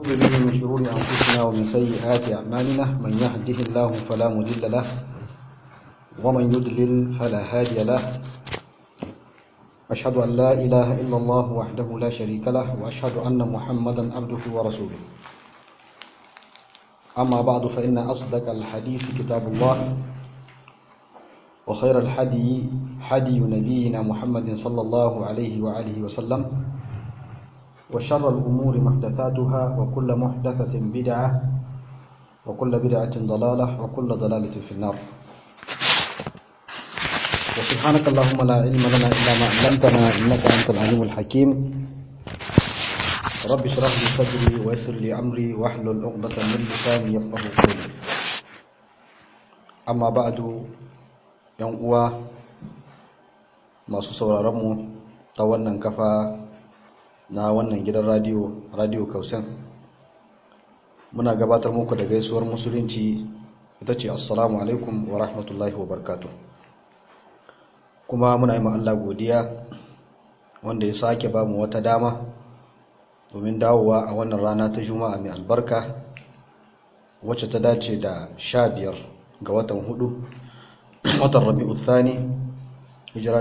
به من شرور أنفسنا ومن سيئات أعمالنا من يهده الله فلا مضل له ومن يضلل فلا هادي له أشهد أن لا إله إلا الله وحده لا شريك له وأشهد أن محمدا عبده ورسوله أما بعد فإن أصدق الحديث كتاب الله وخير الحدي حدي نبينا محمد صلى الله عليه وآله وسلم وشر الأمور محدثاتها وكل محدثة بدعة وكل بدعة ضلالة وكل ضلالة في النار وسبحانك اللهم لا علم لنا إلا ما علمتنا إنك أنت العليم الحكيم رب اشرح لي صدري ويسر لي أمري واحلل عقدة من لساني يفقه قولي أما بعد yan uwa masu sauraronmu ta wannan kafa na wannan gidan radiyo radiyo kausan muna gabatar muku da gaisuwar musulunci ita ce assalamu alaikum wa rahmatullahi wa barkatu kuma muna yi Allah godiya wanda ya sake ba mu wata dama domin dawowa a wannan rana ta juma'a mai albarka wacce ta dace da sha biyar ga watan hudu watan rabi'u thani hijira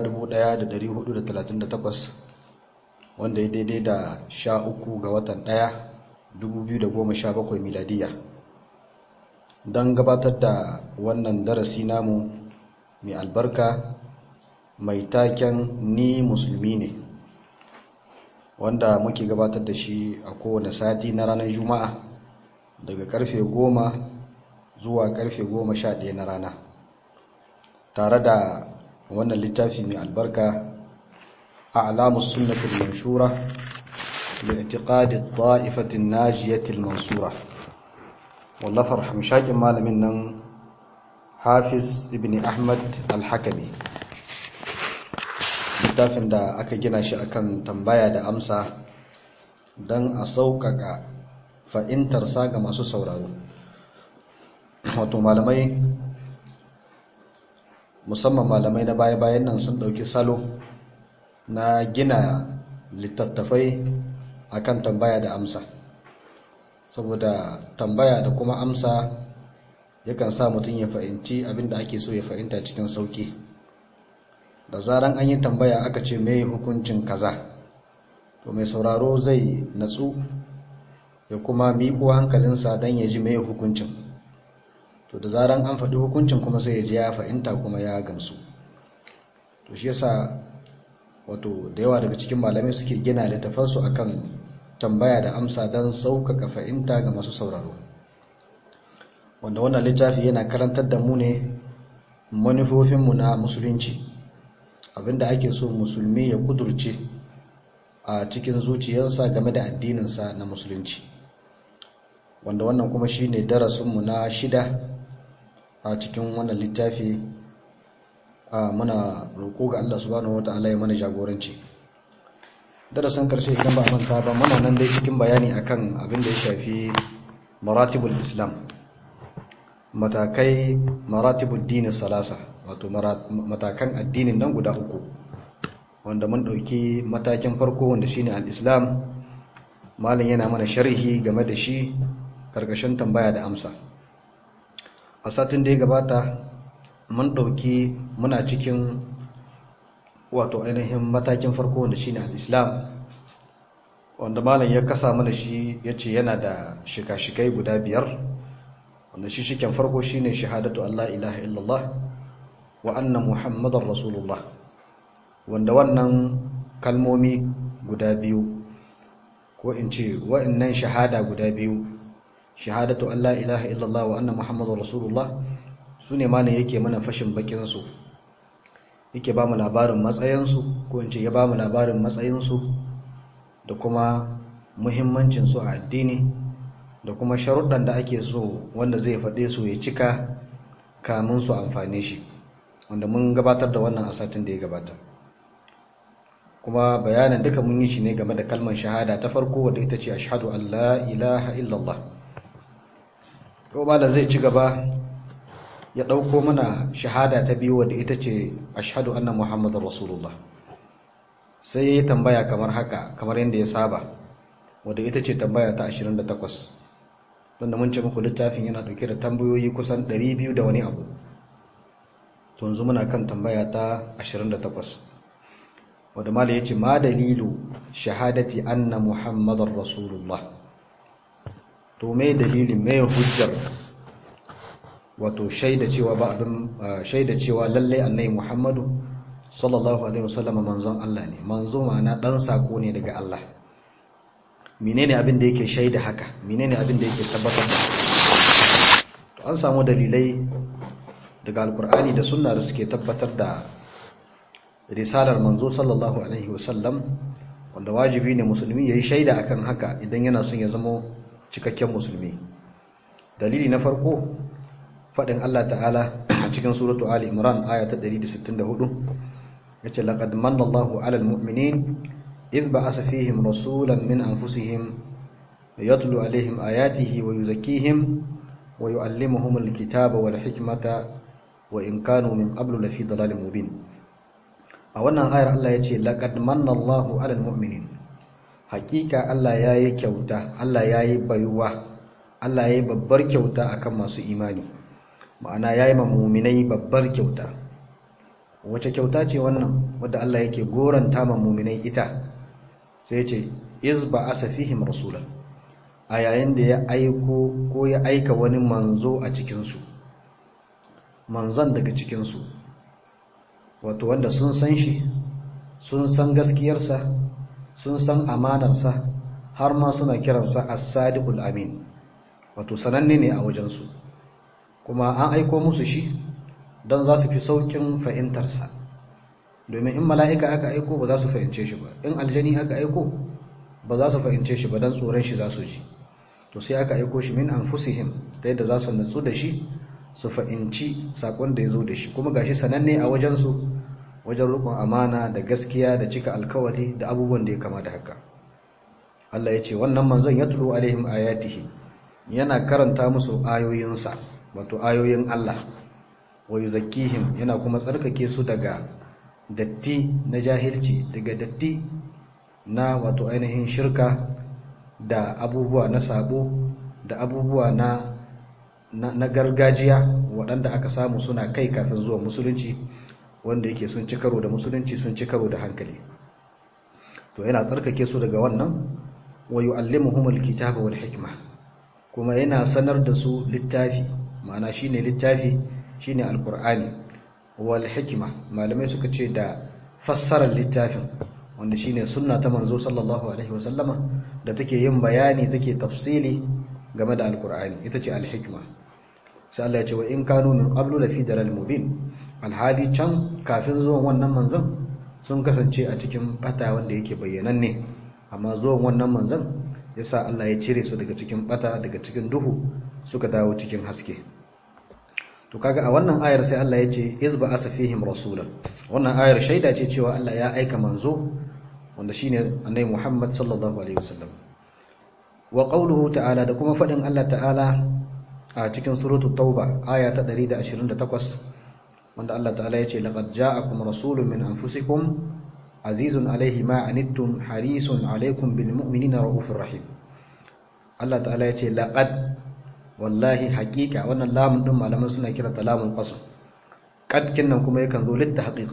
1438 wanda ya daidai da 13 ga watan 1 2017 miladiya don gabatar da wannan darasi namu mai albarka mai taken ni musulmi ne wanda muke gabatar da shi a kowane sati na ranar juma'a daga karfe 10 zuwa karfe 11 na rana tare da wannan littafi mai albarka a alamus sunnatul manshura da itiqadi ta'ifatin najiyatil mansura wallafar hamshakin malamin nan hafiz ibn ahmad al-hakami littafin da aka gina shi akan tambaya da amsa don a sauƙaƙa fa'intarsa ga masu sauraro wato malamai musamman malamai na baya-bayan nan sun ɗauki salo na gina littattafai akan tambaya da amsa saboda tambaya da kuma amsa yakan sa mutum ya fahimci abinda ake so ya fahimta cikin sauki da zaran an yi tambaya aka ce mai hukuncin kaza to mai sauraro zai natsu ya kuma miƙo hankalinsa don ya ji mai hukuncin to da zaran an faɗi hukuncin kuma sai ya ji ya fahimta kuma ya gamsu to shi yasa wato da yawa daga cikin malamai suke gina littafansu akan tambaya da amsa don sauƙaƙa fahimta ga masu sauraro wanda wannan littafi yana karantar da mu ne manufofinmu na musulunci abinda ake so musulmi ya kudurce a cikin zuciyarsa game da addininsa na musulunci wanda wannan kuma shine darasinmu na shida a cikin wannan littafi muna roƙo ga Allah subhanahu wata'ala ya mana jagoranci darasin karshe idan ba manta ba muna nan dai cikin bayani akan abin da ya shafi maratibul islam matakai maratibul dini salasa wato matakan addinin nan guda uku wanda mun ɗauki matakin farko wanda shine al-islam malin yana mana sharhi game da shi karkashin tambaya da amsa a satin da ya gabata mun ɗauki muna cikin wato ainihin matakin farko wanda shine al-islam wanda malam ya kasa mana shi ya ce yana da shika-shikai guda biyar wanda shi shiken farko shine shahadatu Allah ilaha illallah wa anna muhammadar rasulullah wanda wannan kalmomi guda biyu ko in ce wa'annan shahada guda biyu shahadatu Allah ilaha illallah wa anna muhammadar rasulullah su ne ma ne yake mana fashin bakinsu yake ba mu labarin matsayinsu ko in ce ya ba mu labarin matsayinsu da kuma muhimmancinsu a addini da kuma sharuɗan da ake so wanda zai faɗe su ya cika kamun su amfane shi wanda mun gabatar da wannan a satin da ya gabata kuma bayanin duka mun yi shi ne game da kalmar shahada ta farko wadda ita ce ashhadu an la ilaha illallah ko da zai ci gaba ya ɗauko mana shahada ta biyu wadda ita ce ashhadu anna muhammadar rasulullah sai ya tambaya kamar haka kamar yadda ya saba wadda ita ce tambaya ta 28 wanda mun ce muku littafin yana dauke da tambayoyi kusan 200 da wani abu to yanzu muna kan tambaya ta 28 wadda mala yace ma dalilu shahadati anna muhammadar rasulullah to me dalilin me hujjar wato shaida cewa ba abin shaida cewa lalle annabi muhammadu sallallahu alaihi wasallam manzon Allah ne manzo ma'ana dan sako ne daga Allah menene abin da yake shaida haka menene abin da yake tabbatar da to an samu dalilai daga alkur'ani da sunna da suke tabbatar da risalar manzo sallallahu alaihi wasallam wanda wajibi ne musulmi yayi shaida akan haka idan yana son ya zama cikakken musulmi dalili na farko fadin Allah ta'ala a cikin suratu ali imran aya ta 164 yace laqad manna Allahu 'alal mu'minin idh ba'atha fihim rasulan min anfusihim yatlu 'alayhim ayatihi wa yuzakkihim wa yu'allimuhum al-kitaba wal hikmata wa in kanu min qablu lafi dalalin mubin a wannan ayar Allah yace laqad manna Allahu 'alal mu'minin hakika Allah yayi kyauta Allah yayi baiwa Allah yayi babbar kyauta akan masu imani ma'ana yayi ma mu'minai babbar kyauta wace kyauta ce wannan wadda Allah yake goranta ma mu'minai ita sai ce iz ba'asa fihim rasulan a yayin da ya aiko ko ya aika wani manzo a cikin su manzon daga cikin su wato wanda sun san shi sun san gaskiyarsa sun san amanarsa har ma suna kiransa as-sadiqul amin wato sananne ne a wajen su kuma an aiko musu shi don za su fi saukin fahimtarsa domin in mala'ika aka aiko ba za su fahimce shi ba in aljani aka aiko ba za su fahimce shi ba don tsoron shi za su ji to sai aka aiko shi min anfusihim ta yadda za su natsu da shi su fahimci sakon da ya zo da shi kuma gashi sananne a wajensu wajen rukun amana da gaskiya da cika alkawari da abubuwan da ya kama da haka Allah ya ce wannan manzon ya tulo alaihim ayatihi yana karanta musu ayoyinsa wato ayoyin Allah wa yuzakkihim yana kuma tsarkake su daga datti na jahilci daga datti na wato ainihin shirka da abubuwa na sabo da abubuwa na na gargajiya waɗanda aka samu suna kai kafin zuwa musulunci wanda yake sun ci karo da musulunci sun ci karo da hankali to yana tsarkake su daga wannan wa yu'allimuhumul kitaba wal hikma kuma yana sanar da su littafi ma'ana shine littafi shine alqur'ani wal hikma malamai suka ce da fassarar littafin wanda shine sunna ta manzo sallallahu alaihi wasallama da take yin bayani take tafsili game da alqur'ani ita ce al hikma sai Allah ya ce wa in kanu min qablu lafi dalal mubin alhali can kafin zuwan wannan manzon sun kasance a cikin bata wanda yake bayyananne amma zuwan wannan manzon yasa Allah ya cire su daga cikin bata daga cikin duhu suka dawo cikin haske to kaga a wannan ayar sai Allah ya ce izba asafihim rasulan wannan ayar shaida ce cewa Allah ya aika manzo wanda shine annabi Muhammad sallallahu alaihi wasallam wa qawluhu ta'ala da kuma fadin Allah ta'ala a cikin suratul tauba aya ta 128 wanda Allah ta'ala ya ce laqad ja'akum rasulun min anfusikum azizun alaihi ma anittum harisun alaikum bil mu'minina raufur rahim Allah ta'ala ya ce laqad wallahi haqiqa wannan lamun din malaman suna kira ta lamun qasam qad kinnan kuma yakan zo litta haqiq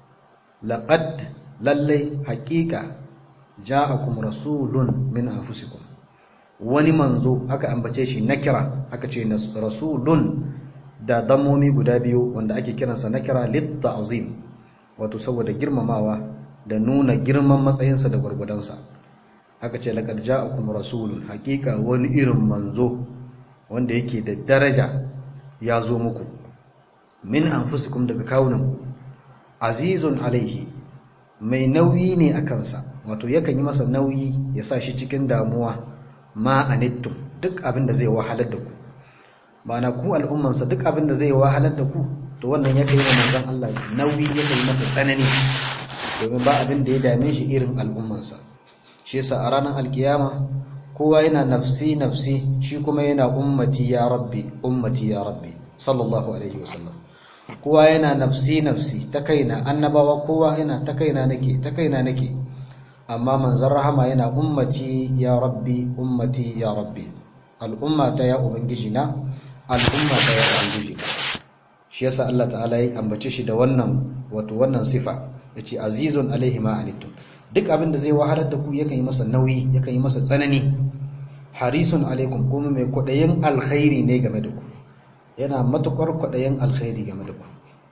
laqad lalle haqiqa ja'akum rasulun min anfusikum wani manzo aka ambace shi nakira aka ce rasulun da dammomi guda biyu wanda ake kiransa nakira lit ta'zim wato saboda girmamawa da nuna girman matsayinsa da gwargwadonsa aka ce laqad ja'akum rasulun hakika wani irin manzo wanda yake da daraja ya zo muku min anfusikum daga kawunan azizun alaihi mai nauyi ne a kansa wato yakan yi masa nauyi ya sa shi cikin damuwa ma anittum duk abin da zai wahalar da ku ba na ku al'ummansa duk abin da zai wahalar da ku to wannan ya kai wa manzon Allah nauyi ya kai masa tsanani domin ba abin da ya dame shi irin al'ummansa shi yasa a ranar alkiyama kowa yana nafsi nafsi shi kuma yana ummati ya rabbi ummati ya rabbi sallallahu alaihi wasallam kowa yana nafsi nafsi ta kaina annabawa kowa yana ta kaina nake ta kaina nake amma manzon rahama yana ummati ya rabbi ummati ya rabbi al'umma ta ya ubangiji na al'umma ta ya ubangiji na shi yasa Allah ta'ala ya ambace shi da wannan wato wannan sifa yace azizun alaihi ma anittum duk abin da zai wahalar da ku yakan yi masa nauyi yakan yi masa tsanani harisun alaikum kuma mai kwadayin alkhairi ne game da ku yana matukar kwadayin alkhairi game da ku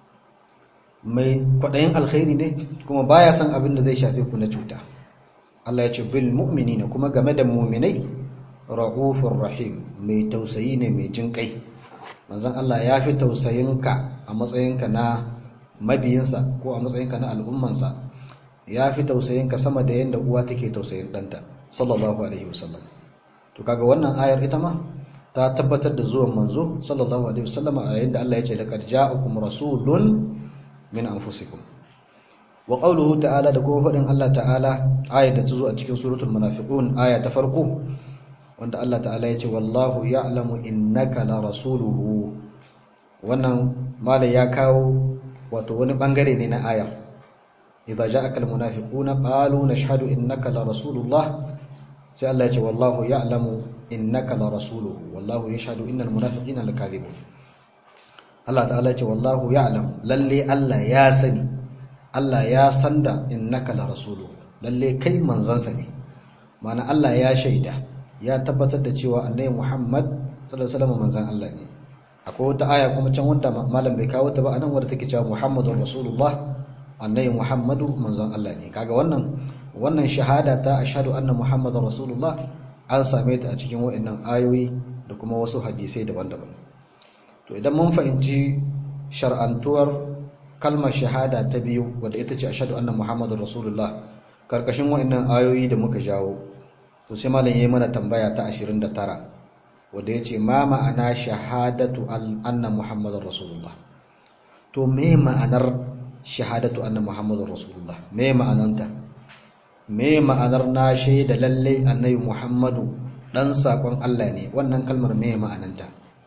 mai kwadayin alkhairi ne kuma baya son abin da zai shafe ku na cuta Allah ya ce bil mu'minina kuma game da mu'minai ra'ufur rahim mai tausayi ne mai jinkai manzon Allah ya fi tausayinka a matsayinka na mabiyinsa ko a matsayinka na al'ummansa ya fi tausayinka sama da yadda uwa take tausayin ɗanta sallallahu alaihi wasallam to kaga wannan ayar ita ma ta tabbatar da zuwan manzo sallallahu alaihi wasallam a yayin da Allah ya ce laqad ja'akum rasulun min anfusikum wa qawluhu ta'ala da kuma fadin Allah ta'ala ayar da ta zo a cikin suratul munafiqun aya ta farko wanda Allah ta'ala ya ce wallahu ya'lamu innaka la rasuluhu wannan malai ya kawo wato wani bangare ne na ayar idza ja'aka almunafiquna qalu nashhadu innaka la rasulullah sai Allah ya ce wallahu ya'lamu innaka la rasuluhu wallahu yashhadu innal munafiqina lakadhibun Allah ta'ala ya ce wallahu ya'lam lalle Allah ya sani Allah ya sanda innaka la rasuluhu lalle kai manzansa ne ma'ana Allah ya shaida ya tabbatar da cewa annabi Muhammad sallallahu alaihi wasallam manzan Allah ne akwai wata aya kuma can wanda malam bai kawo ta ba anan wanda take cewa Muhammadur Rasulullah annabi Muhammadu manzon Allah ne kaga wannan wannan shahada ta ashhadu anna Muhammadar Rasulullah an same ta a cikin waɗannan ayoyi da kuma wasu hadisai daban-daban to idan mun fahimci shar'antuwar kalmar shahada ta biyu wadda ita ce ashhadu anna Muhammadar Rasulullah karkashin waɗannan ayoyi da muka jawo to sai malam yayi mana tambaya ta 29 wanda yace ma ma'ana shahadatu anna Muhammadar Rasulullah to me ma'anar shahadatu anna muhammadur rasulullah me ma'ananta me ma'anar na shaida lalle annabi muhammadu dan sakon Allah ne wannan kalmar me ma'ananta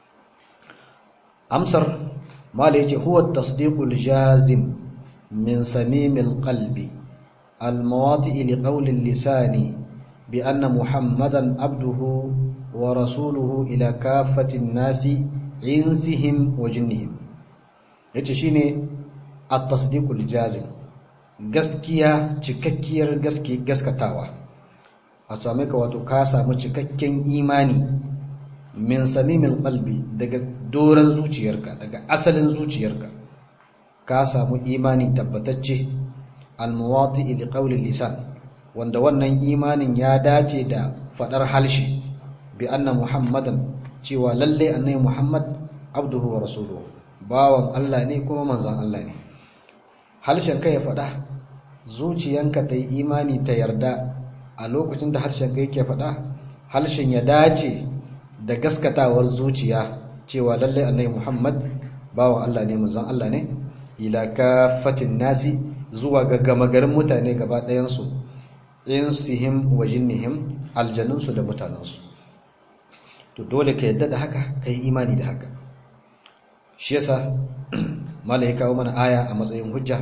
amsar mala yace huwa tasdiqul jazim min samimil qalbi al mawati li qawli lisani bi anna muhammadan abduhu wa rasuluhu ila kaffatin nasi insihim wa jinnihim yace shine at-tasdiqul jazim gaskiya cikakkiyar gaske gaskatawa a same ka wato ka samu cikakken imani min samimil qalbi daga doran zuciyarka daga asalin zuciyarka ka samu imani tabbatacce al-muwati li qawli lisan wanda wannan imanin ya dace da fadar halshi bi anna muhammadan cewa lalle annabi muhammad abduhu wa rasuluhu bawan Allah ne kuma manzon Allah ne harshen ka ya faɗa zuciyanka ta yi imani ta yarda a lokacin da harshen ka yake faɗa harshen ya dace da gaskatawar zuciya cewa lallai annabi Muhammad bawan Allah ne manzon Allah ne ila kafatin nasi zuwa ga gama garin mutane gaba ɗayan su insihim wa jinnihim aljannunsu da mutanensu to dole ka yadda da haka ka yi imani da haka shi yasa malai kawo mana aya a matsayin hujja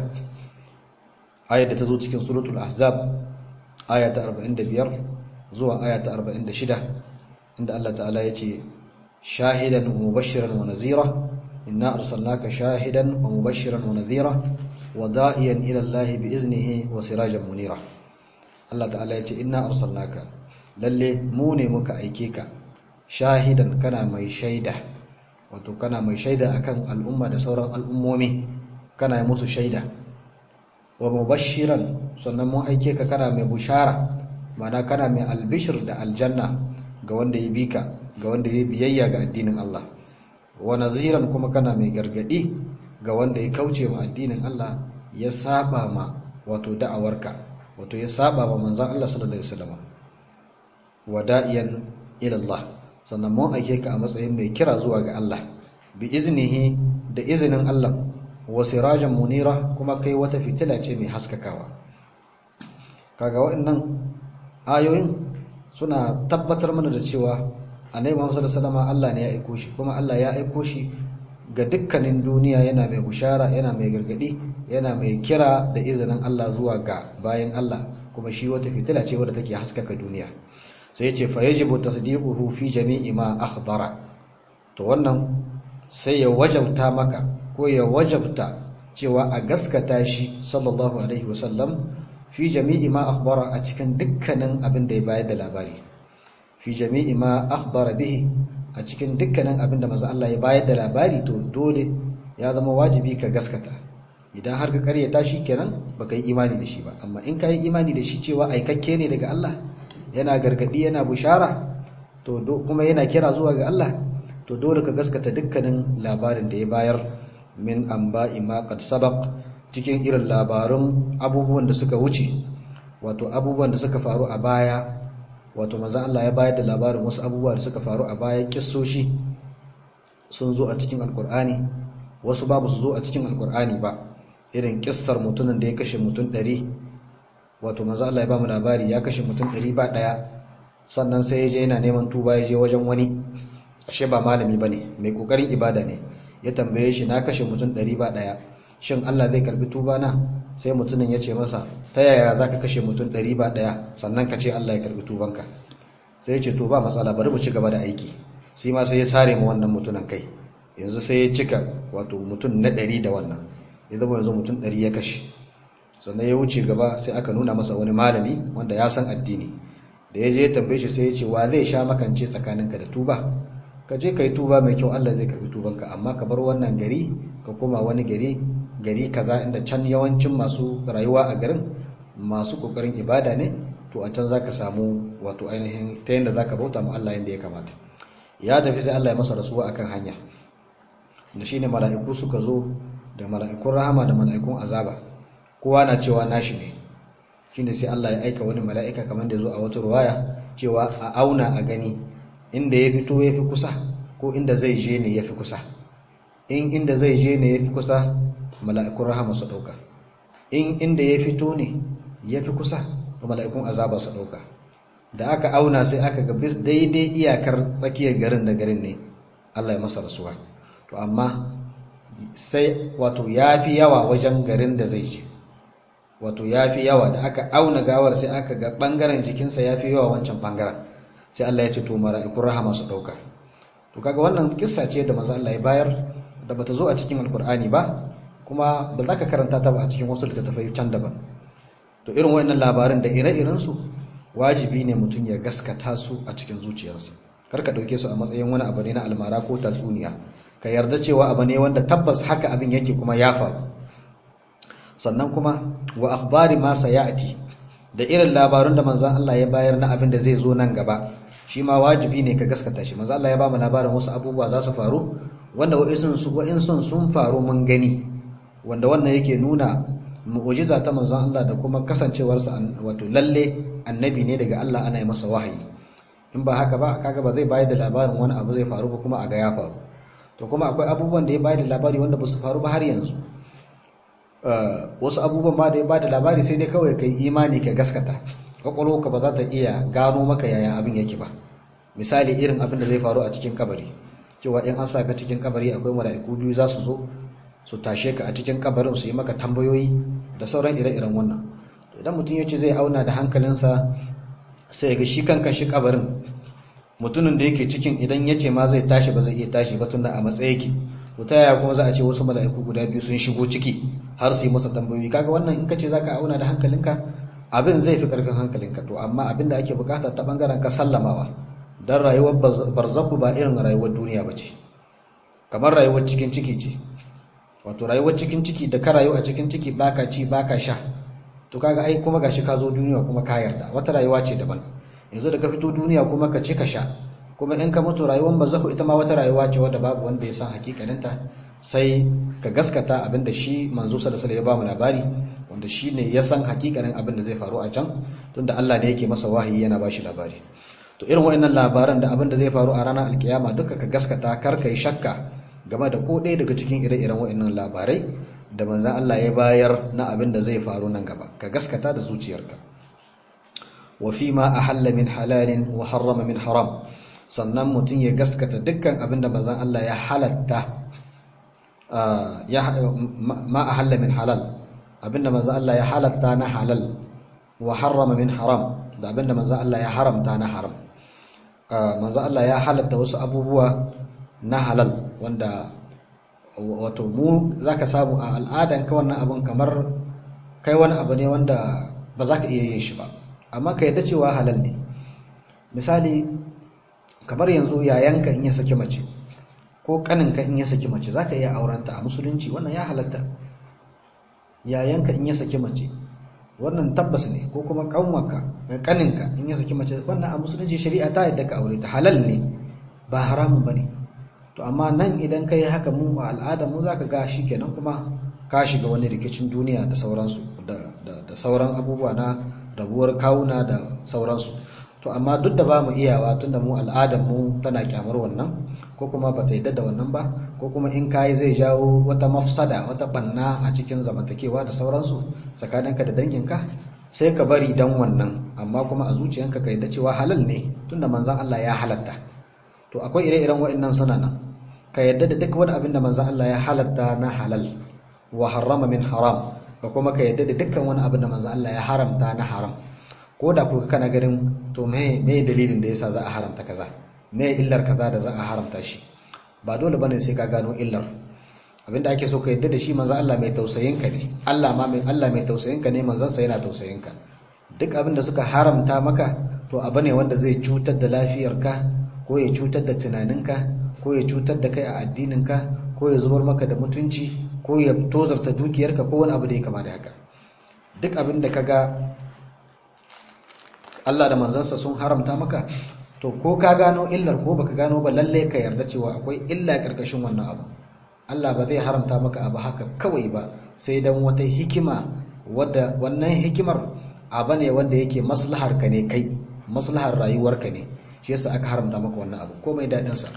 ayar da ta zo cikin suratul ahzab aya ta 45 zuwa aya ta 46 inda Allah ta'ala ya ce shahidan wa mubashiran wa nazira inna arsalnaka shahidan wa mubashiran wa nazira wa da'iyan ila Allah bi iznihi wa sirajan munira Allah ta'ala ya ce inna arsalnaka lalle mu ne muka aike ka shahidan kana mai shaida wato kana mai shaida akan al'umma da sauran al'ummomi kana yi musu shaida wa mubashiran sannan mun aike ka kana mai bushara mana kana mai albishir da aljanna ga wanda ya bika ga wanda ya biyayya ga addinin Allah wa naziran kuma kana mai gargadi ga wanda ya kauce wa addinin Allah ya saba ma wato da'awarka wato ya saba wa manzon Allah sallallahu alaihi wasallam wa da'iyan ila Allah sannan mun aike ka a matsayin mai kira zuwa ga Allah bi iznihi da izinin Allah wa sirajan munira kuma kai wata fitila ce mai haskakawa kaga waɗannan ayoyin suna tabbatar mana da cewa annabi Muhammad sallallahu alaihi wasallam Allah ne ya aiko shi kuma Allah ya aiko shi ga dukkanin duniya yana mai bushara yana mai gargadi yana mai kira da izinin Allah zuwa ga bayan Allah kuma shi wata fitila ce wadda take haskaka duniya sai yace fa yajibu tasdiquhu fi jami'i ma akhbara to wannan sai ya wajabta maka ko ya wajabta cewa a gaskata shi sallallahu alaihi wasallam fi jami'i ma akhbara a cikin dukkanin abin da ya bayar da labari fi jami'i ma akhbara bihi a cikin dukkanin abin da manzo Allah ya bayar da labari to dole ya zama wajibi ka gaskata idan har ka karyata shi kenan baka yi imani da shi ba amma in ka yi imani da shi cewa aikakke ne daga Allah yana gargadi yana bushara to kuma yana kira zuwa ga Allah to dole ka gaskata dukkanin labarin da ya bayar min anba'i ma qad sabaq cikin irin labarun abubuwan da suka wuce wato abubuwan da suka faru a baya wato manzo Allah ya bayar da labarin wasu abubuwa da suka faru a baya kissoshi sun zo a cikin alkur'ani wasu babu su zo a cikin alkur'ani ba irin kissar mutumin da ya kashe mutum ɗari wato manzo Allah ya ba mu labari ya kashe mutum ɗari ba ɗaya sannan sai ya je yana neman tuba ya je wajen wani ashe ba malami bane mai kokarin ibada ne ya tambaye shi na kashe mutum ɗari ba ɗaya shin Allah zai karbi tuba na sai mutumin ya ce masa ta yaya za ka kashe mutum ɗari ba ɗaya sannan ka ce Allah ya karbi tubanka sai ya ce to ba matsala bari mu ci gaba da aiki sai ma sai ya sare mu wannan mutumin kai yanzu sai ya cika wato mutum na ɗari da wannan ya zama yanzu mutum ɗari ya kashe sannan ya wuce gaba sai aka nuna masa wani malami wanda ya san addini da ya je ya tambaye shi sai ya ce wa zai sha makance tsakaninka da tuba ka je ka yi tuba mai kyau Allah zai karbi tubanka amma ka bar wannan gari ka koma wani gari gari kaza inda can yawancin masu rayuwa a garin masu kokarin ibada ne to a can zaka samu wato ainihin ta yanda zaka bauta ma Allah yanda ya kamata ya tafi sai Allah ya masa rasuwa akan hanya da shine mala'iku suka zo da mala'ikun rahama da mala'ikun azaba kowa na cewa nashi ne shine sai Allah ya aika wani mala'ika kamar da zo a wata ruwaya cewa a auna a gani inda ya fito ya fi kusa ko inda zai je ne ya fi kusa in inda zai je ne ya fi kusa mala'ikun rahama su ɗauka in inda ya fito ne ya fi kusa mala'ikun azaba su ɗauka da aka auna sai aka ga daidai iyakar tsakiyar garin da garin ne Allah ya masa rasuwa to amma sai wato ya fi yawa wajen garin da zai je wato ya fi yawa da aka auna gawar sai aka ga ɓangaren jikinsa ya fi yawa wancan ɓangaren sai Allah ya ce to mala'ikun rahama su ɗauka to kaga wannan kissa ce da manzo Allah ya bayar da bata zo a cikin alkur'ani ba kuma ba za ka karanta ta ba a cikin wasu littattafai can daban to irin wayannan labarin da ire-iren su wajibi ne mutum ya gaskata su a cikin zuciyarsa kar ka dauke su a matsayin wani abu ne na almara ko tatsuniya ka yarda cewa abu ne wanda tabbas haka abin yake kuma ya faru sannan kuma wa akhbari ma sayati da irin labarun da manzon Allah ya bayar na abin da zai zo nan gaba shi ma wajibi ne ka gaskata shi manzon Allah ya ba mu labarin wasu abubuwa za su faru wanda wa'insun su wa'insun sun faru mun gani wanda wannan yake nuna mu'ujiza ta manzon Allah da kuma kasancewarsa wato lalle annabi ne daga Allah ana yi masa wahayi in ba haka ba kaga ba zai bayar da labarin wani abu zai faru ba kuma a ga ya faru to kuma akwai abubuwan da ya bayar da labari wanda ba su faru ba har yanzu wasu abubuwan ma da ya bada labari sai dai kawai kai imani ka gaskata kwakwalwarka ba za ta iya gano maka yaya abin yake ba misali irin abin da zai faru a cikin kabari cewa in an sa ka cikin kabari akwai mala'iku biyu za su zo su tashe ka a cikin kabarin su yi maka tambayoyi da sauran ire-iren wannan idan mutum ya ce zai auna da hankalinsa sai ga shi kanka shi kabarin mutumin da yake cikin idan ya ce ma zai tashi ba zai iya tashi ba tunda a matsayi yake to ta yaya kuma za a ce wasu mala'iku guda biyu sun shigo ciki har su yi masa tambayoyi kaga wannan in ka ce zaka auna da hankalinka abin zai fi karfin hankalinka to amma abin da ake bukata ta bangaren ka sallamawa dan rayuwar barzaku ba irin rayuwar duniya ba ce kamar rayuwar cikin ciki ce wato rayuwar cikin ciki da ka rayu a cikin ciki baka ci baka sha to kaga ai kuma gashi ka zo duniya kuma ka yarda wata rayuwa ce daban yanzu da ka fito duniya kuma ka ci ka sha kuma in ka mutu rayuwar barzaku ita ma wata rayuwa ce wadda babu wanda ya san hakikaninta sai ka gaskata abinda shi manzo sallallahu alaihi wasallam ya ba mu labari wanda shine ya san hakikanin abin da zai faru a can tunda Allah ne yake masa wahayi yana bashi labari to irin wayannan labaran da abin da zai faru a ranar alkiyama duka ka gaskata kar kai shakka game da ko ɗaya daga cikin ire-iren wayannan labarai da manzon Allah ya bayar na abin da zai faru nan gaba ka gaskata da zuciyarka wa fi ma ahalla min halalin wa harrama min haram sannan mutum ya gaskata dukkan abin da manzon Allah ya halatta ma a halla min halal abinda manzo Allah ya halatta na halal wa harrama min haram da abinda manzo Allah ya haramta na haram manzo Allah ya halatta wasu abubuwa na halal wanda wato mu zaka samu a al'adan ka wannan abun kamar kai wani abu ne wanda ba za ka iya yin shi ba amma ka yadda cewa halal ne misali kamar yanzu yayanka in ya saki mace ko kaninka in ya saki mace za ka iya aurenta a musulunci wannan ya halatta yayanka in ya saki mace wannan tabbas ne ko kuma kanwarka kaninka in ya saki mace wannan a musulunci shari'a ta yadda ka aure ta halal ne ba haramun bane to amma nan idan kai haka mu a al'adar mu zaka ga shikenan kuma ka shiga wani rikicin duniya da sauransu da da sauran abubuwa na rabuwar kawuna da sauransu to amma duk da ba mu iyawa tunda mu al'adar mu tana kyamar wannan ko kuma ba ta yadda da wannan ba ko kuma in kayi zai jawo wata mafsada wata banna a cikin zamantakewa da sauransu tsakaninka da danginka sai ka bari dan wannan amma kuma a zuciyanka ka yadda cewa halal ne tunda manzon Allah ya halatta to akwai ire-iren waɗannan suna nan ka yadda da duk wani abin da manzon Allah ya halatta na halal wa harrama min haram ka kuma ka yadda da dukkan wani abin da manzon Allah ya haramta na haram ko da kuka kana ganin to me me dalilin da yasa za a haramta kaza me illar kaza da za a haramta shi ba dole bane sai ka gano illar abinda ake so ka yadda da shi manzo Allah mai tausayin ka ne Allah ma mai Allah mai tausayin ka ne manzon sa yana tausayin ka duk abinda suka haramta maka to abu ne wanda zai cutar da lafiyarka ko ya cutar da tunaninka ko ya cutar da kai a addininka ko ya zubar maka da mutunci ko ya tozarta dukiyarka ko wani abu da ya kama da haka duk abin da kaga Allah da manzansa sun haramta maka to ko ka gano illar ko baka gano ba lalle ka yarda cewa akwai illa karkashin wannan abu Allah ba zai haramta maka abu haka kawai ba sai dan wata hikima wadda wannan hikimar abu ne wanda yake maslahar ka ne kai maslahar rayuwarka ne shi yasa aka haramta maka wannan abu komai dadin sa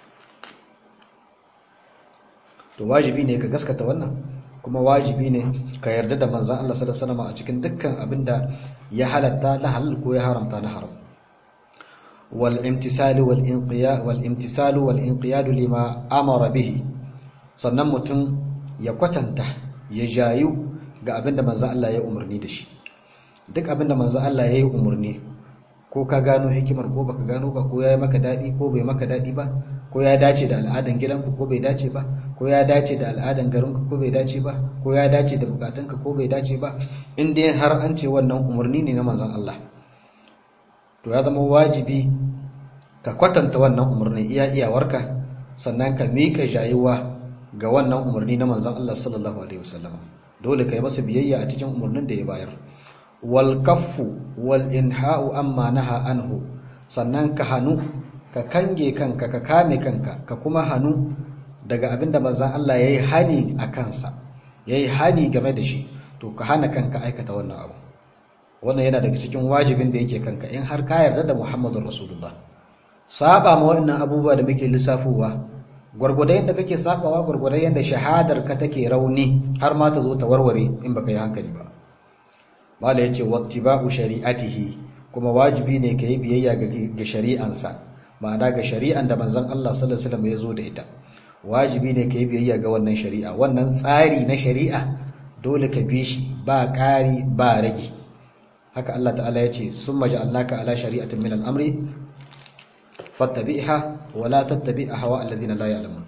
to wajibi ne ka gaskata wannan kuma wajibi ne ka yarda da manzon Allah sallallahu alaihi wasallam a cikin dukkan abinda ya halatta na halal ko ya haramta na haram wal imtisalu wal inqiya wal imtisalu wal inqiyadu lima amara bihi sannan mutum ya kwatanta ya jayu ga abinda manzon Allah ya umarni da shi duk abinda manzon Allah ya yi umarni ko ka gano hikimar ko baka gano ba ko ya yi maka daɗi ko bai maka daɗi ba ko ya dace da al'adan gidanku ko bai dace ba ko ya dace da al'adan garinku ko bai dace ba ko ya dace da bukatunka ko bai dace ba in dai har an ce wannan umarni ne na manzon Allah to ya zama wajibi ka kwatanta wannan umarni iya iyawarka sannan ka miƙa jayuwa ga wannan umarni na manzon Allah sallallahu alaihi wasallam dole ka yi masa biyayya a cikin umarnin da ya bayar wal kaffu wal inha'u amma naha anhu sannan ka hanu ka kange kanka ka kame kanka ka kuma hanu daga abinda manzon Allah yayi hani a kansa yayi hani game da shi to ka hana kanka aikata wannan abu wannan yana daga cikin wajibin da yake kanka in har ka yarda da Muhammadur Rasulullah saba ma wannan abubuwa da muke lissafowa gurgurda yadda kake sabawa gurgurda yadda shahadar ka take rauni har ma ta zo ta warware in baka yi hankali ba mala yace wattiba'u shari'atihi kuma wajibi ne ka yi biyayya ga shari'ansa ma'ana ga shari'an da manzon Allah sallallahu alaihi wasallam ya zo da ita wajibi ne ka yi biyayya ga wannan shari'a wannan tsari na shari'a dole ka bi shi ba ƙari ba rage haka Allah ta'ala ya ce summa ja'alnaka ala shari'atin min al-amri fattabi'ha wa la tattabi' ahwa alladhina la ya'lamun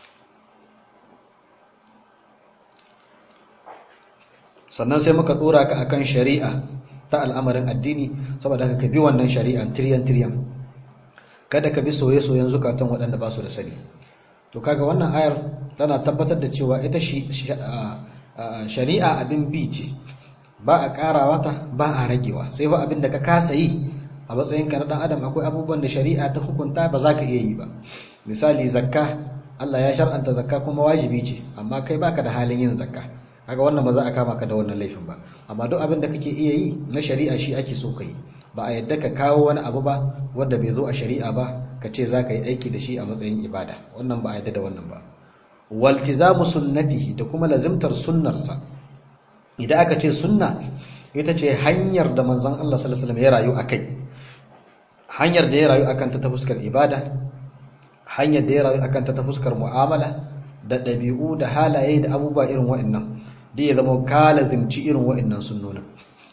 sannan sai muka dora ka akan shari'a ta al'amarin addini saboda ka bi wannan shari'an tiryan tiryan kada ka bi soye-soyen zukatan waɗanda ba su da sani to kaga wannan ayar tana tabbatar da cewa ita shari'a abin bi ce ba a ƙarawa ta ba a ragewa sai ba abin da ka kasa yi a matsayin ka na ɗan adam akwai abubuwan da shari'a ta hukunta ba za ka iya yi ba misali zakka Allah ya shar'anta zakka kuma wajibi ce amma kai baka da halin yin zakka kaga wannan ba za a kama ka da wannan laifin ba amma duk abin da kake iya yi na shari'a shi ake so ka yi ba a yadda ka kawo wani abu ba wanda bai zo a shari'a ba ka ce za ka yi aiki da shi a matsayin ibada wannan ba a yadda da wannan ba waltizamu sunnatihi da kuma lazimtar sunnarsa idan aka ce sunna ita ce hanyar da manzon Allah sallallahu alaihi wasallam ya rayu akai hanyar da ya rayu akan ta ta fuskar ibada hanyar da ya rayu akan ta ta fuskar mu'amala da ɗabi'u da halaye da abubuwa irin wa'annan da ya zama ka lazimci irin wa'annan sunnonin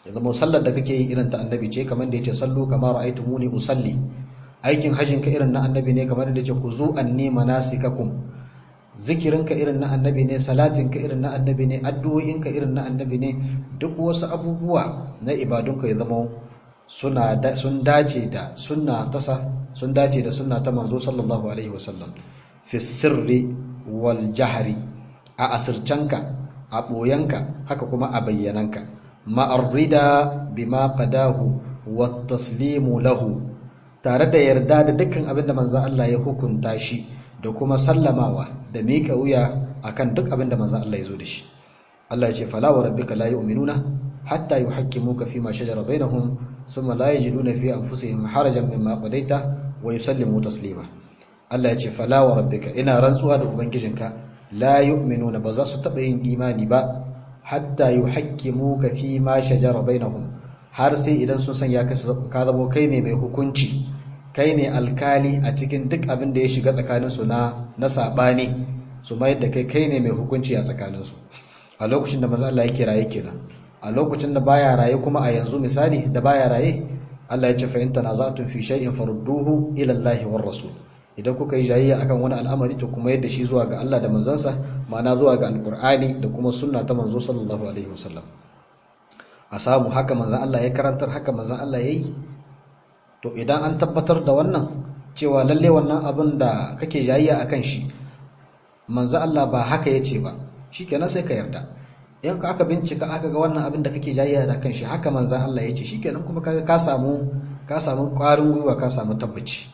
ya zama sallar da kake yi irin ta annabi ce kamar da yace sallu kama ra'aytumuni usalli aikin hajjin ka irin na annabi ne kamar da yace ku zu anni manasikakum zikirin ka irin na annabi ne salatin ka irin na annabi ne addu'o'in ka irin na annabi ne duk wasu abubuwa na ibadun ka ya zama suna sun dace da sunna tasa sun dace da sunna ta manzo sallallahu alaihi wasallam fi sirri wal jahri a asircanka a boyanka haka kuma a bayyananka ma'arrida bima qadahu wat taslimu lahu tare da yarda da dukkan abin da manzo Allah ya hukunta shi da kuma sallamawa da mika wuya akan duk abin da manzo Allah ya zo da shi Allah ya ce fala wa rabbika la yu'minuna hatta yuhakkimuka fima shajara bainahum thumma la yajiduna fi anfusihim harajan mimma qadaita wa yusallimu taslima Allah ya ce fala wa rabbika ina rantsuwa da ubangijinka la yu'minuna ba za su taba yin imani ba hatta yuhakkimuka fi ma shajara bainahum har sai idan sun san ya ka zamo kai ne mai hukunci kai ne alkali a cikin duk abin da ya shiga tsakanin su na na sabani su mai da kai kai ne mai hukunci a tsakanin su a lokacin da manzo Allah yake raye kenan a lokacin da baya raye kuma a yanzu misali da baya raye Allah ya ce fa in tanaza'tum fi shay'in farudduhu ila Allah war rasul idan kuka yi jayayya akan wani al'amari to kuma yadda shi zuwa ga Allah da manzansa ma'ana zuwa ga alkur'ani da kuma sunna ta manzo sallallahu alaihi wasallam a samu haka manzan Allah ya karantar haka manzan Allah ya yi to idan an tabbatar da wannan cewa lalle wannan abin da kake jayayya akan shi manzan Allah ba haka ya ce ba shikenan sai ka yarda in ka aka bincika aka ga wannan abin da kake jayayya da kan shi haka manzan Allah ya ce shikenan kuma ka samu ka samu ƙwarin gwiwa ka samu tabbaci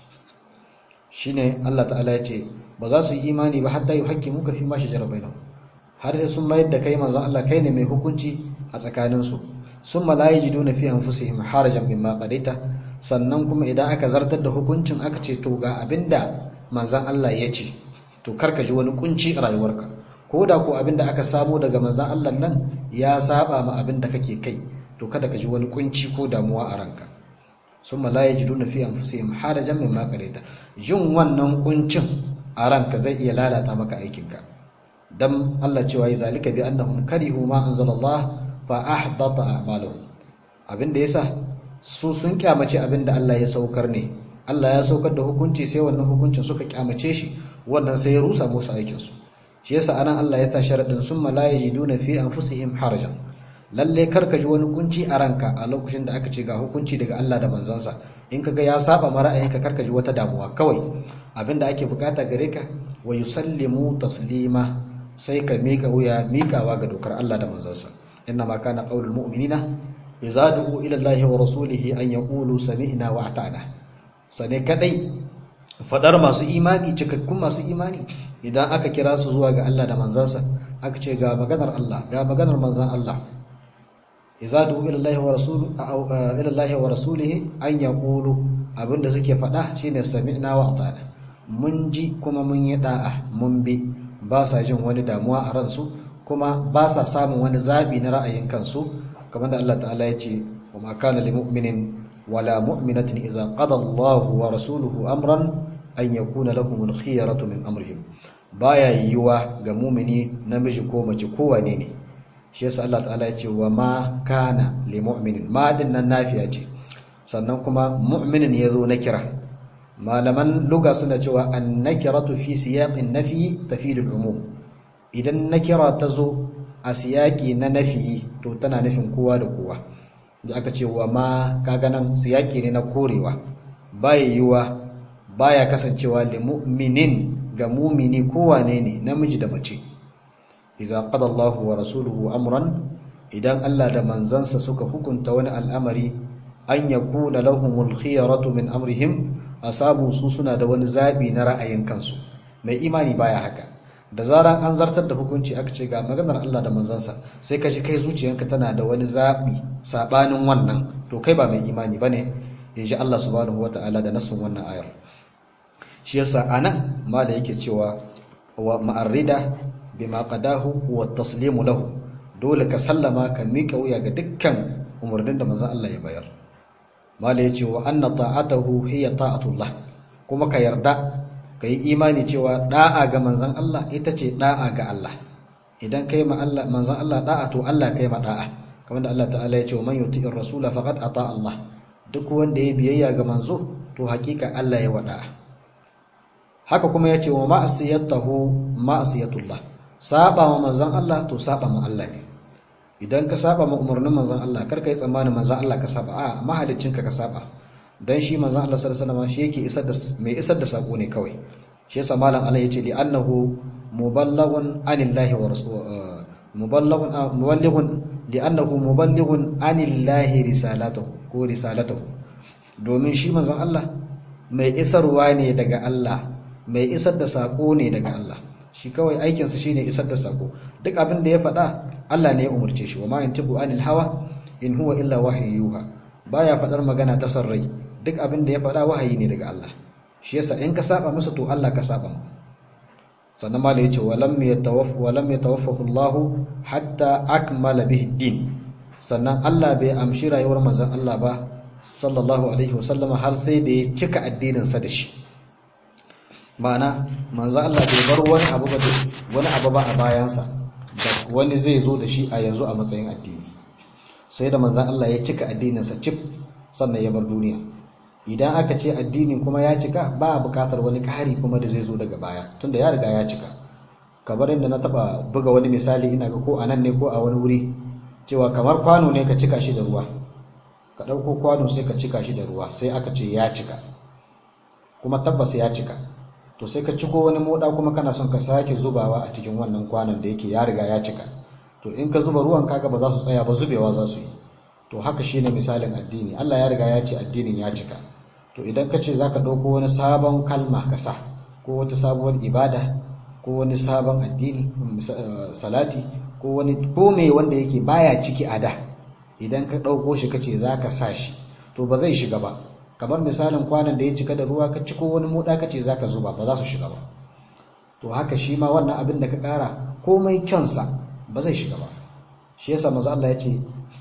shine Allah ta'ala ya ce ba za su yi imani ba hatta yuhaqqimu ka fi ma shajara bainahum har sai sun mayar da kai manzon Allah kai ne mai hukunci a tsakanin su summa la yajiduna fi anfusihim harajan mimma qadaita sannan kuma idan aka zartar da hukuncin aka ce to ga abinda manzon Allah ya ce to karka ji wani kunci a rayuwarka ko da ko abinda aka samu daga manzon Allah nan ya saba ma abinda kake kai to kada ka ji wani kunci ko damuwa a ranka sun la yajiduna fi anfusihim harajan mimma qadaita jin wannan kuncin a ranka zai iya lalata maka aikinka dan Allah cewa yi zalika bi annahum karihu ma anzalallah fa ahbata a'maluhum abinda yasa su sun kyamace abinda Allah ya saukar ne Allah ya saukar da hukunci sai wannan hukuncin suka kyamace shi wannan sai ya rusa musu aikin su shi yasa anan Allah ya ta sharadin summa la yajiduna fi anfusihim harajan lalle karka ji wani kunci a ranka a lokacin da aka ce ga hukunci daga Allah da manzansa in kaga ya saba ma ra'ayinka karka ji wata damuwa kawai abinda ake bukata gare ka wa yusallimu taslima sai ka mika wuya mikawa ga dokar Allah da manzansa inna ma kana qaulul mu'minina idza du'u ila Allah wa rasulihi an yaqulu sami'na wa ata'na sane kadai fadar masu imani cikakkun masu imani idan aka kira su zuwa ga Allah da manzansa aka ce ga maganar Allah ga maganar manzan Allah iza du ila Allah wa rasulu ila Allah wa rasulihi an yaqulu abinda suke faɗa shine sami'na wa ata'na mun ji kuma mun yi da'a mun bi ba sa jin wani damuwa a ransu kuma ba sa samun wani zabi na ra'ayin kansu kamar da Allah ta'ala ya ce wa ma kana lil mu'minin wala mu'minatin idza qada Allah wa rasuluhu amran an yakuna lahum al khiyaratu min amrihim baya yiwuwa ga mu'mini namiji ko mace ko wane ne shi yasa Allah ta'ala ya ce wa ma kana li mu'minin ma din nan nafiya ce sannan kuma mu'minin yazo na kira malaman luga suna cewa an nakiratu fi siyaqin nafi tafidu al-umum idan nakira ta zo a siyaki na nafi to tana nufin kowa da kowa da aka ce wa ma kaga nan siyaki ne na korewa baya yiwa baya kasancewa li mu'minin ga mumini kowane ne namiji da mace idza qada Allahu wa rasuluhu amran idan Allah da manzansa suka hukunta wani al'amari an yakuna lahumul khiyaratu min amrihim asabu su suna da wani zabi na ra'ayin kansu mai imani baya haka da zaran an zartar da hukunci aka ce ga maganar Allah da manzansa sai ka ji kai zuciyanka tana da wani zabi sabanin wannan to kai ba mai imani bane inji Allah subhanahu wataala da nasun wannan ayar shi yasa anan ma da yake cewa wa ma'arrida bima qadahu wa taslimu lahu dole ka sallama ka mika wuya ga dukkan umarnin da manzon Allah ya bayar mala yace wa anna ta'atahu hiya ta'atullah kuma ka yarda ka yi imani cewa da'a ga manzon Allah ita ce da'a ga Allah idan kai ma Allah manzon Allah da'a to Allah kai ma da'a kamar da Allah ta'ala ya ce wa man yuti'ir rasula faqad ata Allah duk wanda ya biyayya ga manzo to hakika Allah ya wada haka kuma ya ce wa ma'asiyatahu ma'asiyatullah saba wa manzon Allah to saba ma Allah ne idan ka saba ma umarnin manzon Allah kar ka yi tsammanin manzon Allah ka saba a mahaliccinka ka saba dan shi manzon Allah sallallahu alaihi wasallam shi yake isar da mai isar da sako ne kawai shi yasa malam Allah yace li annahu muballaghun anillahi wa rasul muballaghun muballighun li annahu muballighun anillahi risalatuhu ko risalatuhu domin shi manzon Allah mai isarwa ne daga Allah mai isar da sako ne daga Allah shi kawai aikinsa shine isar da sako duk abin da ya faɗa Allah ne ya umurce shi wa ma yantiqu anil hawa in huwa illa wahyuha baya faɗar magana ta sarrai duk abin da ya faɗa wahayi ne daga Allah shi yasa in ka saba masa to Allah ka saba sannan ma da yace walam yatawaffa walam yatawaffahu Allah hatta akmala bihi din sannan Allah bai amshi rayuwar manzon Allah ba sallallahu alaihi wasallama har sai da ya cika addinin sa da shi ma'ana manzon Allah bai bar wani abu ba wani abu ba a bayansa da wani zai zo da shi a yanzu a matsayin addini sai da manzon Allah ya cika addinin sa cif sannan ya bar duniya idan aka ce addinin kuma ya cika ba a bukatar wani ƙari kuma da zai zo daga baya tunda ya riga ya cika kamar inda na taba buga wani misali ina ga ko a nan ne ko a wani wuri cewa kamar kwano ne ka cika shi da ruwa ka ɗauko kwano sai ka cika shi da ruwa sai aka ce ya cika kuma tabbas ya cika to sai ka ciko wani moda kuma kana son ka sake zubawa a cikin wannan kwanon da yake ya riga ya cika to in ka zuba ruwan kaga ba za su tsaya ba zubewa za su yi to haka shine misalin addini Allah ya riga ya ce addinin ya cika to idan ka ce zaka dauko wani sabon kalma ka sa ko wata sabuwar ibada ko wani sabon addini salati ko wani kome wanda yake baya ciki a da idan ka dauko shi kace zaka sa shi to ba zai shiga ba kamar misalin kwanan da ya cika da ruwa ka ciko wani moda kace zaka zuba ba za su shiga ba to haka shi ma wannan abin da ka kara komai kyansa ba zai shiga ba shi yasa manzo Allah ya ce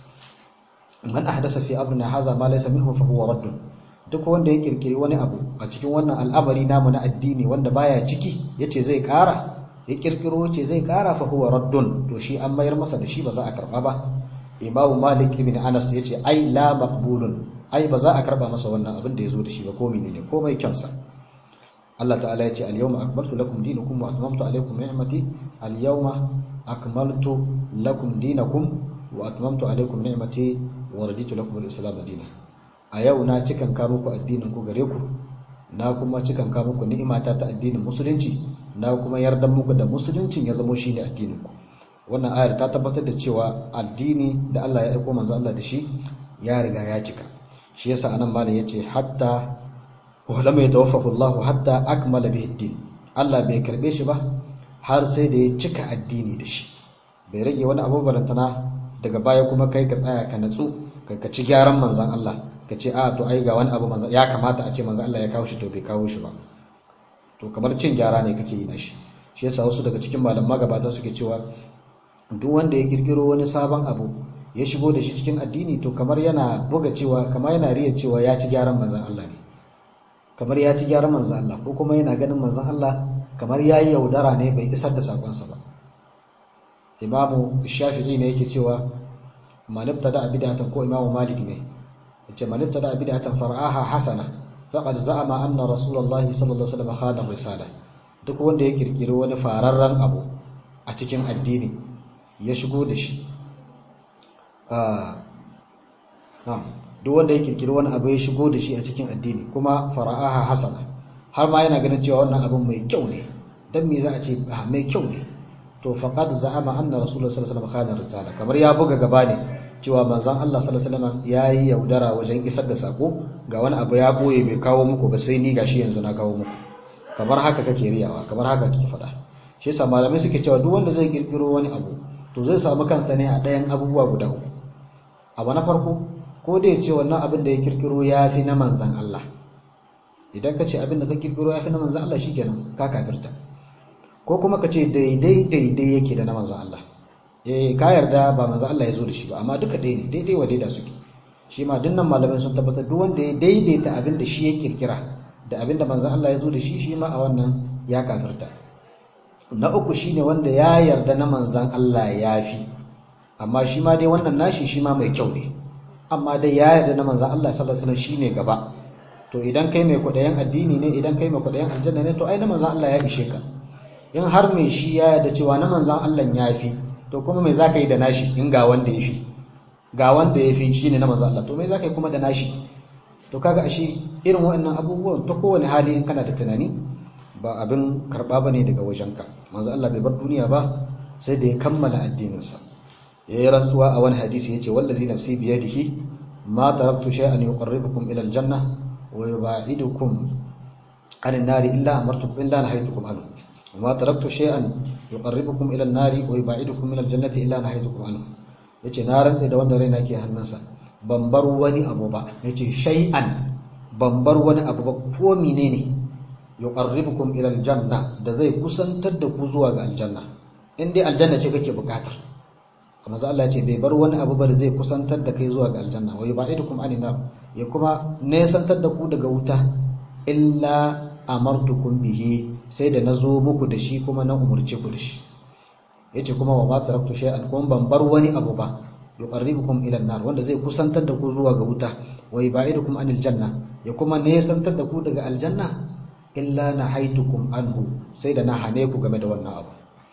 man ahdasa fi amrina hadha ma laysa minhu fa huwa radd duk wanda ya kirkiri wani abu a cikin wannan al'amari namu na addini wanda baya ciki yace zai kara ya kirkiro yace zai kara fa huwa raddun to shi an mayar masa da shi ba za a karba ba imamu malik ibn anas yace ai la maqbulun ai ba za a karba masa wannan abin da yazo da shi ba ko menene komai kyansa Allah ta'ala yace al-yawma akmaltu lakum dinakum wa atmamtu alaykum ni'mati al-yawma akmaltu lakum dinakum wa atmamtu alaykum ni'mati wa raditu lakum al-islam dinan a yau na cikan ka muku addinin ku gare ku na kuma cikan ka muku ni'imata ta addinin musulunci na kuma yardan muku da musuluncin ya zama shine addinin ku wannan ayar ta tabbatar da cewa addini da Allah ya aika manzo Allah da shi ya riga ya cika shi yasa anan malam yace hatta wa lam yatawaffahu Allah hatta akmala bihi din Allah bai karbe shi ba har sai da ya cika addini da shi bai rage wani abu barantana daga baya kuma kai ka tsaya ka natsu ka ci gyaran manzan Allah ka ce a to ai ga wani abu manzan ya kamata a ce manzan Allah ya kawo shi to bai kawo shi ba to kamar cin gyara ne kake yi na shi shi yasa wasu daga cikin malam magabata suke cewa duk wanda ya kirkiro wani sabon abu ya shigo da shi cikin addini to kamar yana buga cewa kamar yana riya cewa ya ci gyaran manzan Allah ne kamar ya ci gyaran manzan Allah ko kuma yana ganin manzan Allah kamar ya yi yaudara ne bai isar da sakonsa ba imamu shafi'i ne yake cewa manibta da bid'atan ko imamu malik ne yace manibta da bid'atan far'aha hasana faqad za'ama anna rasulullahi sallallahu alaihi wasallam khana risala duk wanda ya kirkiri wani fararren abu a cikin addini ya shigo da shi duk wanda ya kirkiri wani abu ya shigo da shi a cikin addini kuma fara'aha hasana har ma yana ganin cewa wannan abun mai kyau ne dan me za a ce mai kyau ne to faqad za'ama anna rasulullahi sallallahu alaihi wasallam khana risala kamar ya buga gaba ne cewa manzon Allah sallallahu alaihi wasallam yayi yaudara wajen isar da sako ga wani abu ya boye bai kawo muku ba sai ni gashi yanzu na kawo muku kamar haka kake riyawa kamar haka kake faɗa shi yasa malamai suke cewa duk wanda zai kirkiro wani abu to zai samu kansa ne a ɗayan abubuwa guda uku abu na farko ko da ya ce wannan abin da ya kirkiro ya fi na manzon Allah idan ka ce abin da ka kirkiro ya fi na manzon Allah shikenan ka kafirta ko kuma ka ce daidai daidai yake da na manzon Allah eh ka yarda ba manzon Allah ya zo da shi ba amma duka ɗaya ne daidai wa daida suke shi ma dinnan malamai sun tabbatar duk wanda ya daidaita abin da shi ya kirkira da abin da manzon Allah ya zo da shi shi ma a wannan ya kafirta na uku shine wanda ya yarda na manzon Allah ya fi amma shi ma dai wannan nashi shi ma mai kyau ne amma dai ya yarda na manzon Allah sallallahu alaihi wasallam shine gaba to idan kai mai kudayen addini ne idan kai mai kudayen aljanna ne to ai na manzon Allah ya ishe ka in har mai shi ya yarda cewa na manzon Allah ya fi to kuma me zaka yi da nashi in ga wanda ya fi ga wanda ya fi shine na manzon Allah to me zaka yi kuma da nashi to kaga ashe irin waɗannan abubuwan ta kowane hali in kana da tunani ba abin karba bane daga wajenka manzon Allah bai bar duniya ba sai da ya kammala addininsa ya yi rantsuwa a wani hadisi ya ce wallazi nafsi biyadihi ma taraktu shay'an yuqarribukum ila aljanna wa yub'idukum an an-nari illa amartukum illa nahaytukum anhu wa ma taraktu shay'an yuqarribukum ila an-nari wa yub'idukum min al-jannati illa nahaytukum anhu yace na rantsa da wanda raina ke hannunsa ban bar wani abu ba yace shay'an ban bar wani abu ba ko menene yuqarribukum ila al-janna da zai kusantar da ku zuwa ga aljanna in dai aljanna ce kake bukatar manzo Allah ya ce bai bar wani abu ba da zai kusantar da kai zuwa ga aljanna wa yubaidukum anin nar ya kuma nesantar da ku daga wuta illa amartukum bihi sai da nazo muku da shi kuma na umurce ku da shi yace kuma wa ma taraktu shay'an kuma ban bar wani abu ba yuqarribukum ila nar wanda zai kusantar da ku zuwa ga wuta wa yubaidukum anil janna ya kuma nesantar da ku daga aljanna illa nahaitukum anhu sai da na hane ku game da wannan abu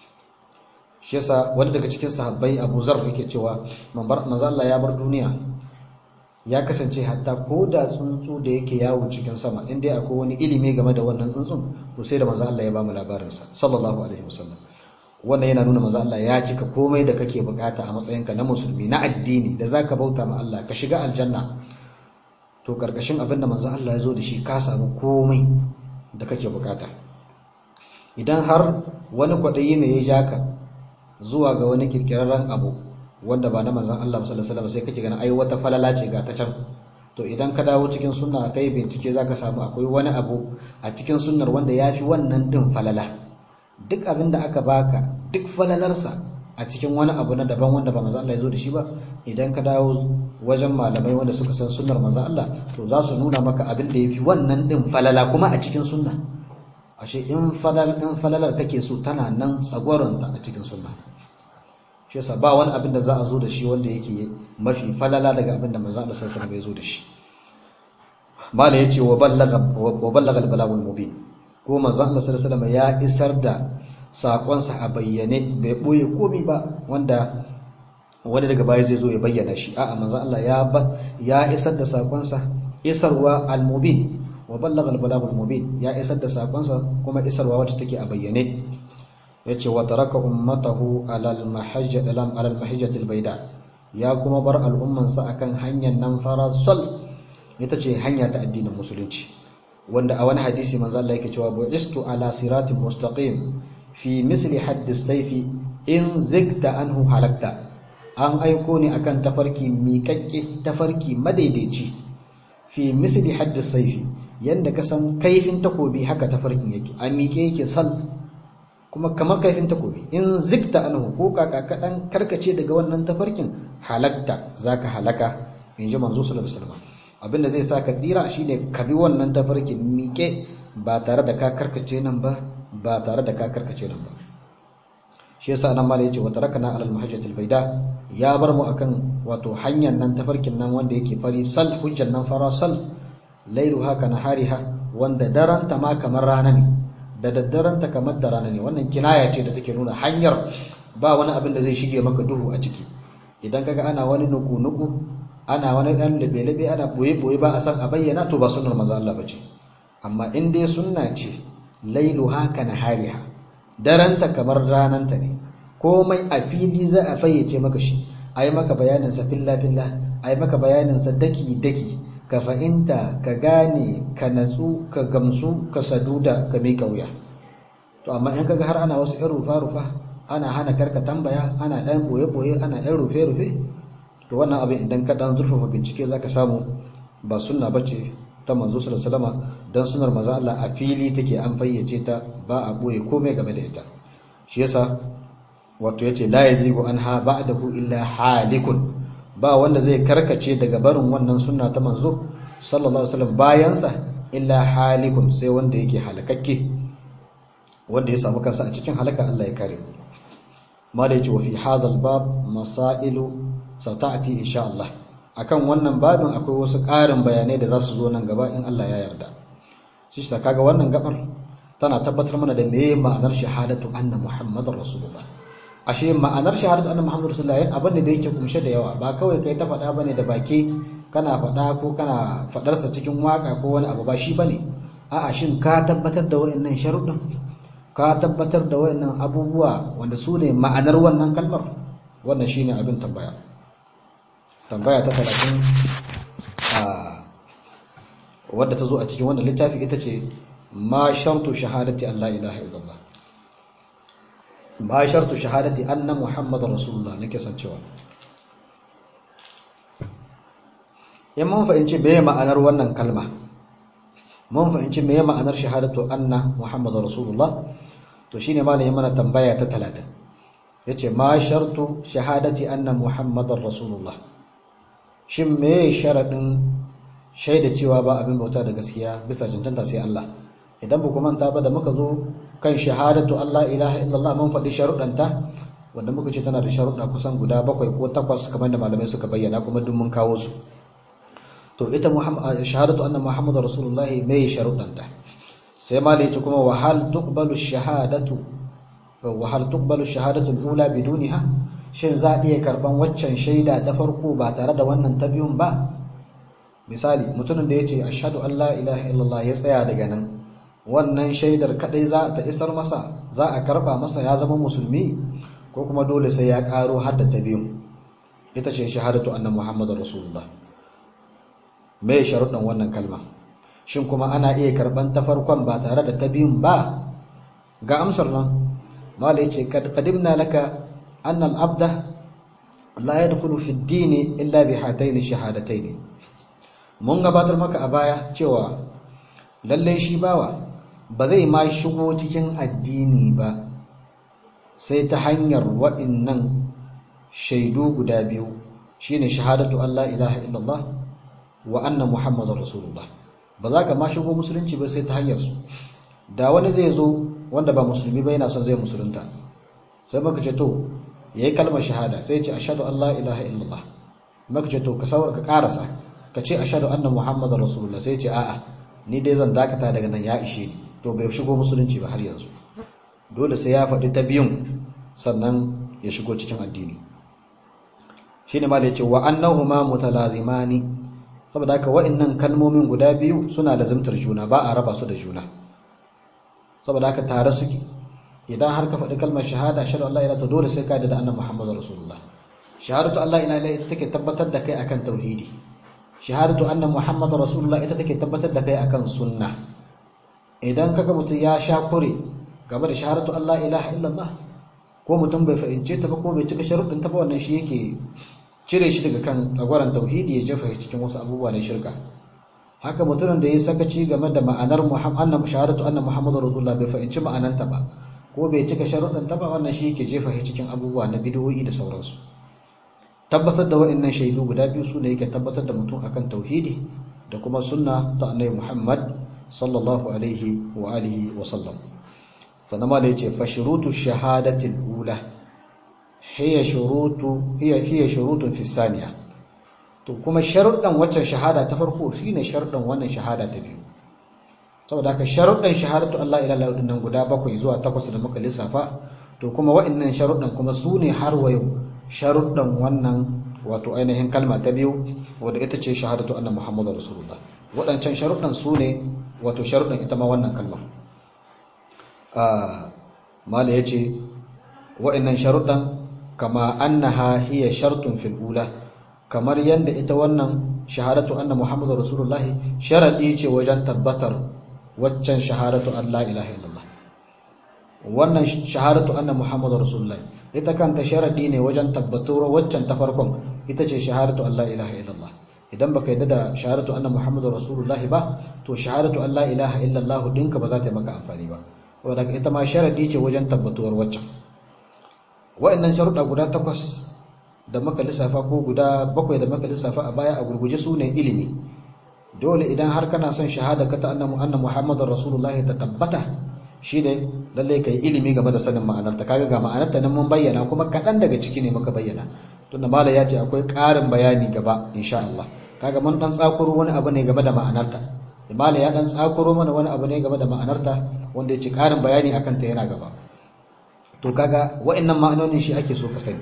shi yasa wani daga cikin sahabbai Abu Zar yake cewa manzo Allah ya bar duniya ya kasance hatta ko da tsuntsu da yake yawo cikin sama in dai akwai wani ilimi game da wannan tsuntsun to sai da manzo Allah ya ba mu labarin sa sallallahu alaihi wasallam wannan yana nuna manzo Allah ya cika komai da kake bukata a matsayinka na musulmi na addini da zaka bauta ma Allah ka shiga aljanna to karkashin abin da manzo Allah ya zo da shi ka samu komai da kake bukata idan har wani kwaɗayi ne ya ja ka zuwa ga wani kirkirarren abu wanda ba na manzon Allah sallallahu alaihi wasallam sai kake ganin ai wata falala ce ga ta can to idan ka dawo cikin sunna kai bincike zaka samu akwai wani abu a cikin sunnar wanda yafi wannan din falala duk abin da aka baka duk falalarsa a cikin wani abu na daban wanda ba manzon Allah ya zo da shi ba idan ka dawo wajen malamai wanda suka san sunnar manzon Allah to za su nuna maka abin da yafi wannan din falala kuma a cikin sunna ashe in falal in falalar kake so tana nan tsagwaronta a cikin sunna shi yasa ba wani abin da za a zo da shi wanda yake mafi falala daga abin da manzo Allah sallallahu alaihi wasallam ya zo da shi mala yace wa ballaga wa ballaga al-balagul mubin ko manzo Allah sallallahu alaihi wasallam ya isar da sakon sa a bayyane bai boye komai ba wanda wani daga baya zai zo ya bayyana shi a'a manzo Allah ya ya isar da sakon sa isarwa al-mubin wa ballaga al-balagul mubin ya isar da sakonsa kuma isarwa wacce take a bayyane yace wa taraka ummatahu ala al-mahajjat ala al-mahajjat al-bayda ya kuma bar al'umman sa akan hanyar nan farasol ita ce hanya ta addinin musulunci wanda a wani hadisi manzo Allah yake cewa bu'istu ala siratin mustaqim fi misli hadd as-sayf in zigta anhu halakta an aiko ni akan tafarki miƙaƙƙe tafarki madaidaici fi misli hadd as-sayf yadda ka san kaifin takobi haka tafarkin yake a miƙe yake sal kuma kamar kaifin takobi in zikta anhu ko kaka kaɗan karkace daga wannan tafarkin halakta zaka halaka in ji manzo sallallahu alaihi wasallam abinda zai sa ka tsira shine ka bi wannan tafarkin miƙe ba tare da ka karkace nan ba ba tare da ka karkace nan ba shi yasa nan mala yace wa tarakana alal mahajjatil baida ya bar mu akan wato hanyar nan tafarkin nan wanda yake fari sal hujjan nan fara sal lailu haka na hariha wanda daranta ma kamar rana ne da daddaranta kamar da rana ne wannan kinaya ce da take nuna hanyar ba wani abin da zai shige maka duhu a ciki idan kaga ana wani nuku-nuku ana wani dan labe-labe ana boye-boye ba a san a bayyana to ba sunnar manzo Allah bace amma in dai sunna ce lailu haka na hariha daranta kamar rananta ne komai a fili za a fayyace maka shi ai maka bayanin sa filla-filla ai maka bayanin sa daki-daki ka fahimta ka gane ka natsu ka gamsu ka saduda ka miƙa wuya to amma in kaga har ana wasu 'yan rufa-rufa ana hana karka tambaya ana 'yan boye-boye ana 'yan rufe-rufe to wannan abin idan ka dan zurfafa bincike zaka samu ba sunna bace ta manzo sallallahu alaihi wasallam dan sunnar manzo Allah a fili take an fayyace ta ba a boye komai game da ita shi yasa wato yace la yazigu anha ba'dahu illa halikun ba wanda zai karkace daga barin wannan sunna ta manzo sallallahu alaihi wasallam bayansa illa halikun sai wanda yake halakakke wanda ya samu kansa a cikin halaka Allah ya kare mu ma da yace wa fi hazal bab masailu sata'ati insha Allah akan wannan babin akwai wasu ƙarin bayanai da za su zo nan gaba in Allah ya yarda shi ta kaga wannan gabar tana tabbatar mana da meye ma'anar shahadatu anna muhammadar rasulullah ashe ma'anar shahadatu anna muhammadar rasulullah abin da yake kumshe da yawa ba kawai kai ta faɗa bane da baki kana faɗa ko kana faɗarsa cikin waka ko wani abu ba shi bane a'a shin ka tabbatar da wayannan sharuɗin ka tabbatar da wayannan abubuwa wanda su ne ma'anar wannan kalmar wannan shine abin tambaya tambaya ta 30 a wadda ta zo a cikin wannan littafi ita ce ma shartu shahadati an la ilaha illallah ma shartu shahadati anna muhammadar rasulullah nake san cewa in mun fahimci meye ma'anar wannan kalma mun fahimci meye ma'anar shahadatu anna muhammadar rasulullah to shine malamin mana tambaya ta 30 yace ma shartu shahadati anna muhammadar rasulullah shin meye sharadin shaida cewa ba abin bauta da gaskiya bisa cancanta sai Allah idan ba ku manta ba da muka zo kan shahadatu Allah ilaha illallah mun faɗi sharuɗanta wanda muka ce tana da sharuɗa kusan guda bakwai ko takwas kamar da malamai suka bayyana kuma duk mun kawo su to ita shahadatu anna muhammadar rasulullah mai sharuɗanta sai ma da kuma wa hal tuqbalu shahadatu wa hal tuqbalu shahadatu al-ula biduniha shin za a iya karban waccan shaida ta farko ba tare da wannan ta biyun ba misali mutumin da ya ce ashadu an la ilaha illallah ya tsaya daga nan wannan shaidar kadai za ta isar masa za a karba masa ya zama musulmi ko kuma dole sai ya karo har da ta biyu ita ce shahadatu anna muhammadar rasulullah me sharuɗan wannan kalma shin kuma ana iya karban ta farkon ba tare da ta biyun ba ga amsar nan mala yace qadimna laka anna al-abda la yadkhulu fi ad-din illa bi hatayn ash-shahadatayn mun gabatar maka a baya cewa lallai shi bawa ba zai ma shigo cikin addini ba sai ta hanyar waɗannan shaidu guda biyu shine shahadatu Allah ilaha illallah wa anna muhammadar rasulullah ba za ka ma shigo musulunci ba sai ta hanyar su da wani zai zo wanda ba musulmi ba yana son zai musulunta sai maka ce to yayi kalmar shahada sai ya ce ashhadu an la ilaha illallah maka ce to ka ka karasa ka ce ashadu anna muhammadar rasulullah sai ce a'a ni dai zan dakata daga nan ya ishe ni to bai shigo musulunci ba har yanzu dole sai ya faɗi ta biyun sannan ya shigo cikin addini shine ma da yace wa annahuma mutalazimani saboda haka wa'annan kalmomin guda biyu suna da zumtar juna ba a raba su da juna saboda haka tare suke idan har ka faɗi kalmar shahada ashhadu an la ilaha dole sai ka da annabi muhammadar rasulullah shahadatu allah ila ila ita take tabbatar da kai akan tauhidi shahadatu anna muhammadar rasulullah ita take tabbatar da kai akan sunna idan kaga mutum ya sha kure game da shahadatu Allah ilaha illallah ko mutum bai fahimce ta ba ko bai cika sharuɗin ta ba wannan shi yake cire shi daga kan tsagwaron tauhidi ya jefa cikin wasu abubuwa na shirka haka mutumin da ya sakaci game da ma'anar muhammad shahadatu anna muhammadar rasulullah bai fahimci ma'ananta ba ko bai cika sharuɗin ta ba wannan shi yake jefa shi cikin abubuwa na bid'o'i da sauransu tabbatar da wa'annan shaidu guda biyu su ne yake tabbatar da mutum akan tauhidi da kuma sunna ta annabi Muhammad sallallahu alaihi wa alihi wa sallam sannan ma da yace fa shurutu shahadati al-ula hiya shurutu hiya hiya shurutun fi thaniya to kuma sharuɗan waccan shahada ta farko shine sharuɗan wannan shahada ta biyu saboda haka sharuɗan shahadatu Allah ila Allah nan guda bakwai zuwa takwas da muka lissafa to kuma wa'annan sharuɗan kuma su ne har wayo sharuɗan wannan wato ainihin kalma ta biyu wadda ita ce shahadatu anna muhammadu rasulullah waɗancan sharuɗan su ne wato sharuɗan ita ma wannan kalma mala ya ce wa'annan sharuɗan kama annaha hiya shartun fil ula kamar yadda ita wannan shahadatu anna muhammadu rasulullah sharaɗi ce wajen tabbatar waccan shahadatu an la ilaha illallah wannan shahadatu anna muhammadu rasulullah ita kanta sharadi ne wajen tabbatuwar waccan ta farkon ita ce shahadatu an la ilaha illallah idan baka yadda da shahadatu anna muhammadu rasulullah ba to shahadatu an la ilaha illallah dinka ba za ta yi maka amfani ba saboda ita ma sharadi ce wajen tabbatuwar waccan wa'annan sharuɗa guda takwas da muka lissafa ko guda bakwai da muka lissafa a baya a gurguje su ne ilimi dole idan har kana son shahada ka ta anna muhammadar rasulullahi ta tabbata shine lalle kai ilimi game da sanin ma'anarta kaga ga ma'anarta nan mun bayyana kuma kadan daga ciki ne muka bayyana tunda mala ya ce akwai ƙarin bayani gaba insha Allah kaga mun dan tsakuro wani abu ne game da ma'anarta mala ya dan tsakuro mana wani abu ne game da ma'anarta wanda ya ce ƙarin bayani akan ta yana gaba to kaga wa'annan ma'anonin shi ake so ka sani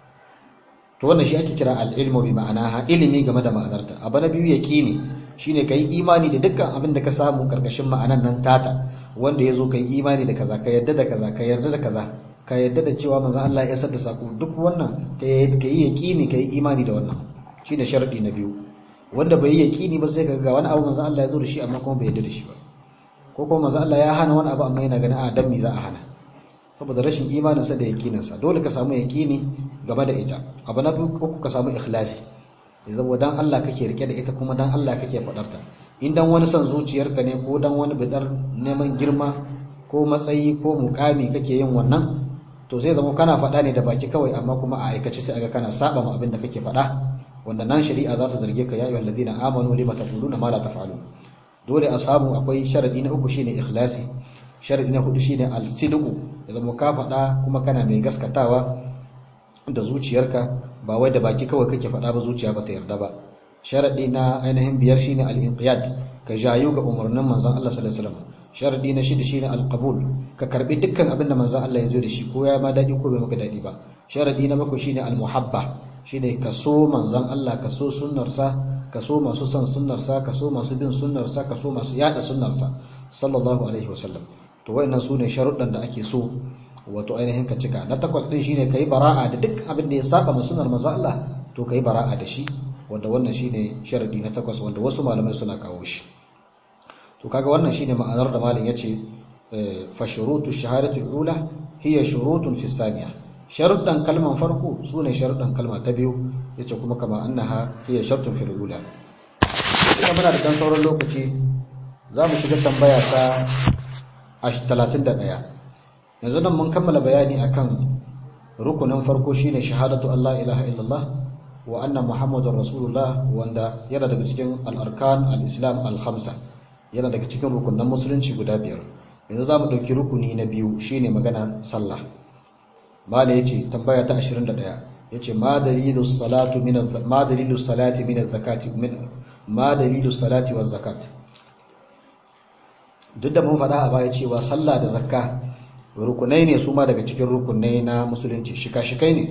to wannan shi ake kira al-ilmu bi ma'anaha ilimi game da ma'anarta abu na biyu yaqini shine kai imani da dukkan abin da ka samu karkashin ma'anan nan tata wanda yazo kai imani da kaza ka yarda da kaza ka yarda da kaza ka yarda da cewa manzon Allah ya isar da sako duk wannan ka yi yaqini ka yi imani da wannan shine sharadi na biyu wanda bai yi yaqini ba sai ka ga wani abu manzon Allah ya zo da shi amma kuma bai yarda da shi ba ko kuma manzon Allah ya hana wani abu amma yana ganin a dan me za a hana saboda rashin imaninsa da yaqininsa dole ka samu yaqini game da ita abu na biyu ko ka samu ikhlasi yanzu dan Allah kake rike da ita kuma dan Allah kake fadar ta in dan wani son zuciyarka ne ko dan wani bidar neman girma ko matsayi ko mukami kake yin wannan to sai zama kana fada ne da baki kawai amma kuma a aikace sai aga kana saba ma abin da kake fada wanda nan shari'a za su zarge ka ya ayyuhal ladina amanu lima taquluna ma la taf'alun dole a samu akwai sharadi na uku shine ikhlasi sharadi na hudu shine al-sidqu ya zama ka fada kuma kana mai gaskatawa da zuciyarka ba wai da baki kawai kake faɗa ba zuciya ba ta yarda ba sharadi na ainihin biyar shine al-inqiyad ka jayu ga umarnin manzon Allah sallallahu alaihi wasallam sharadi na shida shine al-qabul ka karbi dukkan abin da manzon Allah ya zo da shi ko ya ma dadi ko bai maka dadi ba sharadi na bakwai shine al-muhabba shine ka so manzon Allah ka so sunnarsa ka so masu son sunnarsa ka so masu bin sunnarsa ka so masu yada sunnarsa sallallahu alaihi wasallam to wayannan sune sharuɗan da ake so wato ainihin ka cika na takwas din shine kai bara'a da duk abin da ya saba ma sunnar manzo Allah to kai bara'a da shi wanda wannan shine sharadi na takwas wanda wasu malamai suna kawo shi to kaga wannan shine ma'anar da malam yace fa shurutu shahadatu ula hiya shurutun fi thaniya sharuɗan kalman farko sune sharuɗan kalma ta biyu yace kuma kama annaha hiya shartun fil ula ina muna da dan sauran lokaci za mu shiga tambaya ta 31 yanzu nan mun kammala bayani akan rukunin farko shine shahadatu Allah ilaha illallah wa anna muhammadar rasulullah wanda yana daga cikin al-arkan al-islam al-khamsa yana daga cikin rukunan musulunci guda biyar yanzu zamu dauki rukuni na biyu shine magana sallah mala yace tambaya ta 21 yace ma dalilu salatu min ma dalilu salati min az-zakati min ma dalilu salati waz zakat duk da mun faɗa a baya cewa sallah da zakka rukunai ne su ma daga cikin rukunai na musulunci shika-shikai ne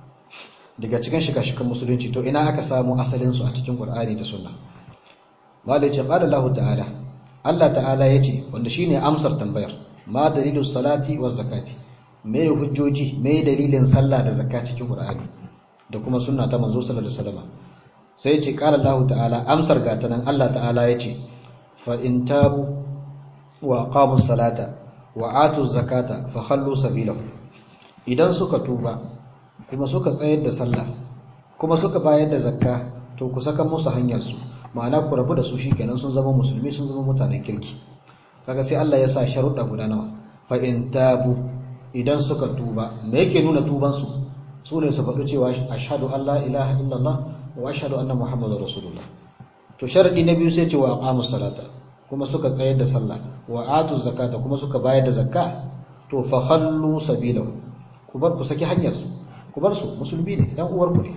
daga cikin shika-shikan musulunci to ina aka samu asalinsu a cikin Qur'ani da Sunna malai ce qala Allah ta'ala Allah ta'ala yace wanda shine amsar tambayar ma dalilus salati waz zakati me hujjoji me dalilin sallah da zakka cikin Qur'ani da kuma sunna ta manzo sallallahu alaihi wasallam sai yace qala Allah ta'ala amsar ga tanan Allah ta'ala yace fa in tabu wa aqamus salata wa atu zakata fa khallu sabilahu idan suka tuba kuma suka tsayar da sallah kuma suka bayar da zakka to ku saka musu hanyar su ma'ana ku rabu da su shikenan sun zama musulmi sun zama mutanen kirki kaga sai Allah ya sa sharuɗa guda nawa fa in tabu idan suka tuba me yake nuna tuban su su ne su faɗi cewa ashhadu an la ilaha illallah wa ashhadu anna muhammadar rasulullah to sharadi na biyu sai ce wa aqamus salata kuma suka tsayar da sallah wa atu zakata kuma suka bayar da zakka to fa khallu sabilahu ku bar ku saki hanyar su ku bar su musulmi ne dan uwar ku ne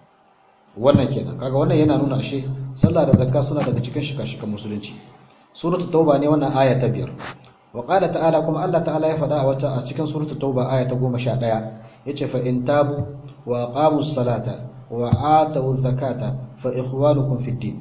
wannan kenan kaga wannan yana nuna ashe sallah da zakka suna daga cikin shika-shikan musulunci suratul tauba ne wannan aya ta biyar wa qala ta'ala kuma Allah ta'ala ya faɗa a wata a cikin suratul tauba aya ta 11 yace fa in tabu wa aqamus salata wa atu zakata fa ikhwanukum fid din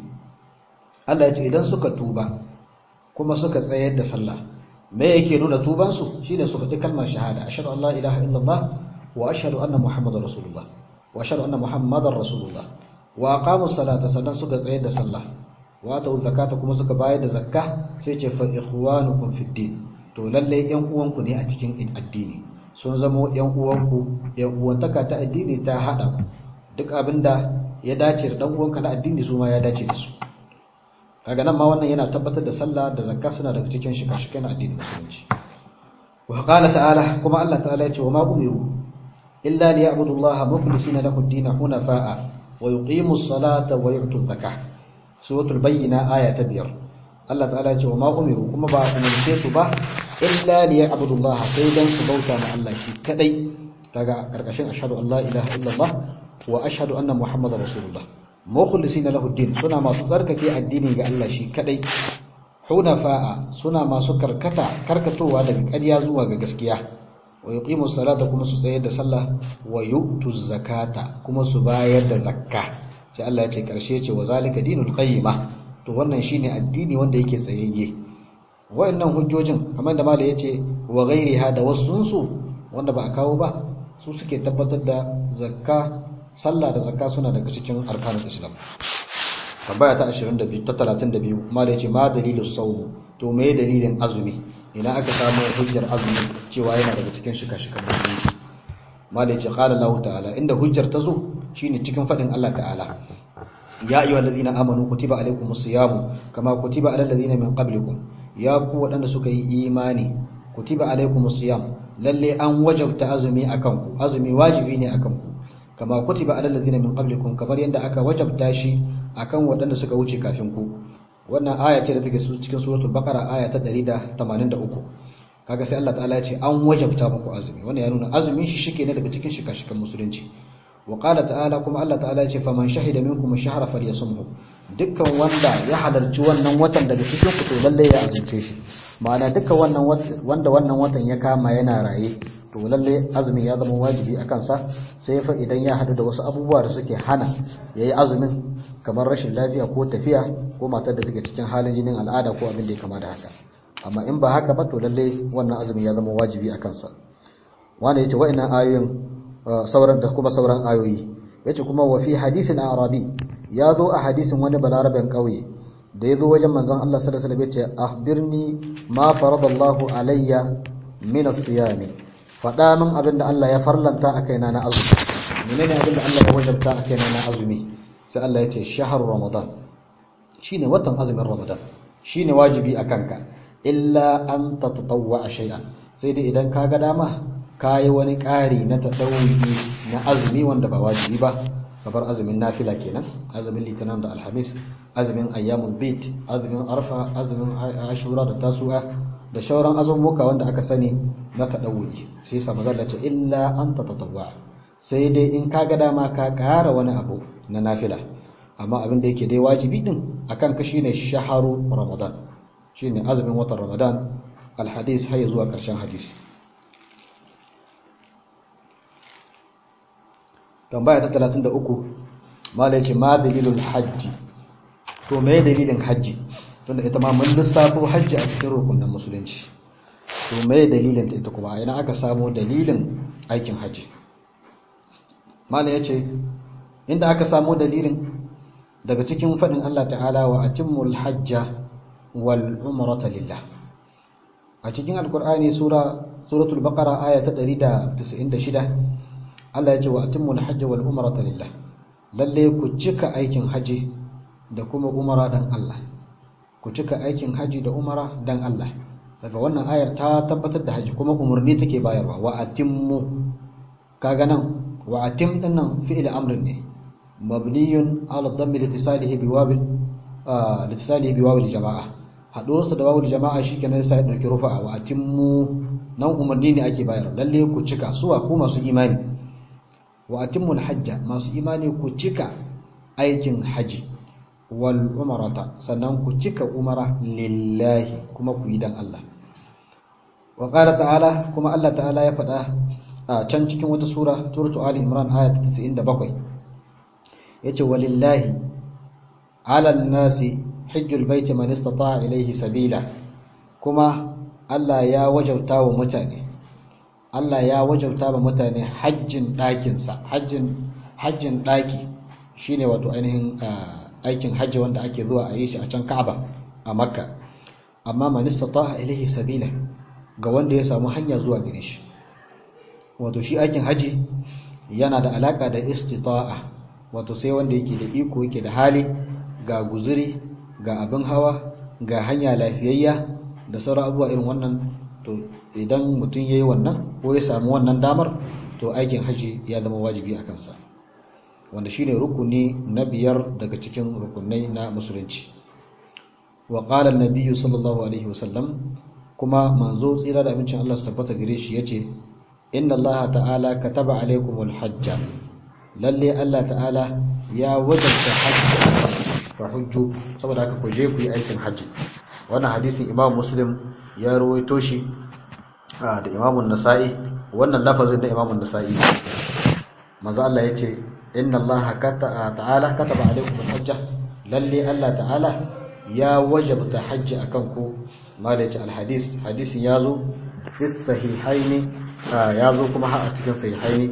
Allah yace idan suka tuba kuma suka tsayar da sallah me yake nuna tubansu shine su faɗi kalmar shahada ashhadu an la ilaha illallah wa ashhadu anna muhammadar rasulullah wa ashhadu anna muhammadar rasulullah wa aqamu salata sannan suka tsayar da sallah wa atu zakata kuma suka bayar da zakka sai ce fa ikhwanukum fid din to lalle yan uwanku ne a cikin addini sun zama yan uwanku yan uwantaka ta addini ta hada duk abinda ya dace da dan uwanka na addini su ma ya dace da su kaga nan ma wannan yana tabbatar da sallah da zakka suna daga cikin shika-shikan addinin musulunci wa qala ta'ala kuma Allah ta'ala ya ce wa ma umiru illa liya'budu Allah mukhlisina lahu ad-din hunafa'a wa yuqimu as-salata wa yu'tu az-zakah suratul bayyina aya ta biyar Allah ta'ala ya ce wa ma umiru kuma ba umarce su ba illa liya'budullah sai dan su bauta ma Allah shi kadai kaga karkashin ashhadu an la ilaha illallah wa ashhadu anna muhammadar rasulullah mukhlisina lahu din suna masu tsarkake addini ga Allah shi kadai hunafa'a suna masu karkata karkatowa daga ƙarya zuwa ga gaskiya wa yuqimu salata kuma su tsayar da sallah wa yu'tu zakata kuma su bayar da zakka sai Allah ya ce karshe ce wa zalika dinul qayyima to wannan shine addini wanda yake tsayayye wayannan hujjojin kamar da malai yace wa ghairiha da wasunsu wanda ba a kawo ba su suke tabbatar da zakka sallah da zakka suna daga cikin arkanul islam tambaya ta 22 ta 32 malai yace ma dalilus sawm to me dalilin azumi ina aka samu hujjar azumi cewa yana daga cikin shika-shikan musulunci malai yace qala Allah ta'ala inda hujjar ta zo shine cikin fadin Allah ta'ala ya ayyuhal ladina amanu kutiba alaykumus siyamu kama kutiba alal ladina min qablikum ya ku wadanda suka yi imani kutiba alaykumus siyam lalle an wajabta azumi akan ku azumi wajibi ne akan ku kama kutiba alal ladina min qablikum kamar yanda aka wajabta shi akan wadanda suka wuce kafin ku wannan aya ce da take cikin suratul baqara aya ta 183 kaga sai Allah ta'ala ya ce an wajabta muku azumi wannan ya nuna azumin shi shike ne daga cikin shika-shikan musulunci wa qala ta'ala kuma Allah ta'ala ya ce faman shahida minkum ash-shahra falyasumhu dukkan wanda ya halarci wannan watan daga cikin ku to lalle ya azumce shi ma'ana dukkan wannan wanda wannan watan ya kama yana raye to lalle azumi ya zama wajibi a kansa sai fa idan ya hadu da wasu abubuwa da suke hana yayi azumin kamar rashin lafiya ko tafiya ko matar da suke cikin halin jinin al'ada ko abin da ya kama da haka amma in ba haka ba to lalle wannan azumi ya zama wajibi a kansa wanda yace wa'annan ayoyin sauran da kuma sauran ayoyi yace kuma wa fi hadisin arabi ya zo a hadisin wani balaraben kauye da ya zo wajen manzon Allah sallallahu alaihi wasallam yace akhbirni ma faradallahu alayya min as-siyam fada min abinda Allah ya farlanta a kaina na azumi menene abinda Allah ya wajabta a kaina na azumi sai Allah yace shahru ramadan shine watan azumin ramadan shine wajibi akan ka illa an tatatawwa shay'an sai dai idan ka ga dama kayi wani ƙari na taɗauri na azumi wanda ba wajibi ba kamar azumin nafila kenan azumin litinin da alhamis azumin ayyamul bit azumin arfa azumin ashura da tasu'a da shauran azumuka wanda aka sani na taɗauri sai sa mazalla ce illa an tatatawwa sai dai in ka ga dama ka ƙara wani abu na nafila amma abin da yake dai wajibi din akan ka shine shaharu ramadan shine azumin watan ramadan alhadis har zuwa ƙarshen hadisi tambaya ta 33 mala yake ma dalilul hajji to me dalilin hajji tunda ita ma mun lissafo hajji a cikin rukunin musulunci to me dalilin ta ita kuma ina aka samu dalilin aikin hajji mala yace inda aka samu dalilin daga cikin fadin Allah ta'ala wa atimmul hajja wal umrata lillah a cikin alqur'ani sura suratul baqara aya ta 196 Allah ya ce wa atimmul hajji wal umrata lillah lalle ku cika aikin haji da kuma umara dan Allah ku cika aikin haji da umara dan Allah daga wannan ayar ta tabbatar da haji kuma umarni take bayarwa wa atimmu kaga nan wa atim din nan fi'il amrin ne mabniyun ala dhammi litisalihi biwabil litisalihi biwabil jama'a haɗuwarsa da wawul jama'a shikenan sai ya dauki rufa'a wa atimmu nan umarni ne ake bayar lalle ku cika suwa ku masu imani wa atimmul hajja masu imani ku cika aikin haji wal umrata sannan ku cika umara lillahi kuma ku yi dan Allah wa qala ta'ala kuma Allah ta'ala ya faɗa a can cikin wata sura suratu ali imran aya 97 yace walillahi 'alan nasi hajjul baiti man istata'a ilayhi sabila kuma Allah ya wajauta wa mutane Allah ya wajauta wa mutane hajjin ɗakinsa hajjin hajjin ɗaki shine wato ainihin aikin hajji wanda ake zuwa a yi shi a can Ka'aba a Makka amma man istata'a ilayhi sabila ga wanda ya samu hanya zuwa gare shi wato shi aikin haji yana da alaka da istita'a wato sai wanda yake da iko yake da hali ga guzuri ga abin hawa ga hanya lafiyayya da sauran abubuwa irin wannan to idan mutum ya yi wannan ko ya samu wannan damar to aikin haji ya zama wajibi a kansa wanda shine rukuni na biyar daga cikin rukunai na musulunci wa qala an sallallahu alaihi wasallam kuma manzo tsira da amincin Allah su tabbata gare shi yace inna Allah ta'ala kataba alaikumul hajja lalle Allah ta'ala ya wajabta hajji fa hujju saboda haka ku je ku yi aikin hajji wannan hadisin Imam Muslim ya rawaito shi da Imam Nasa'i wannan lafazin da Imam Nasa'i manzo Allah yace inna Allah ta'ala kataba alaikumul hajja lalle Allah ta'ala ya wajabta hajji akan ku malaci alhadis hadisin yazo fi sahihaini yazo kuma a cikin sahihaini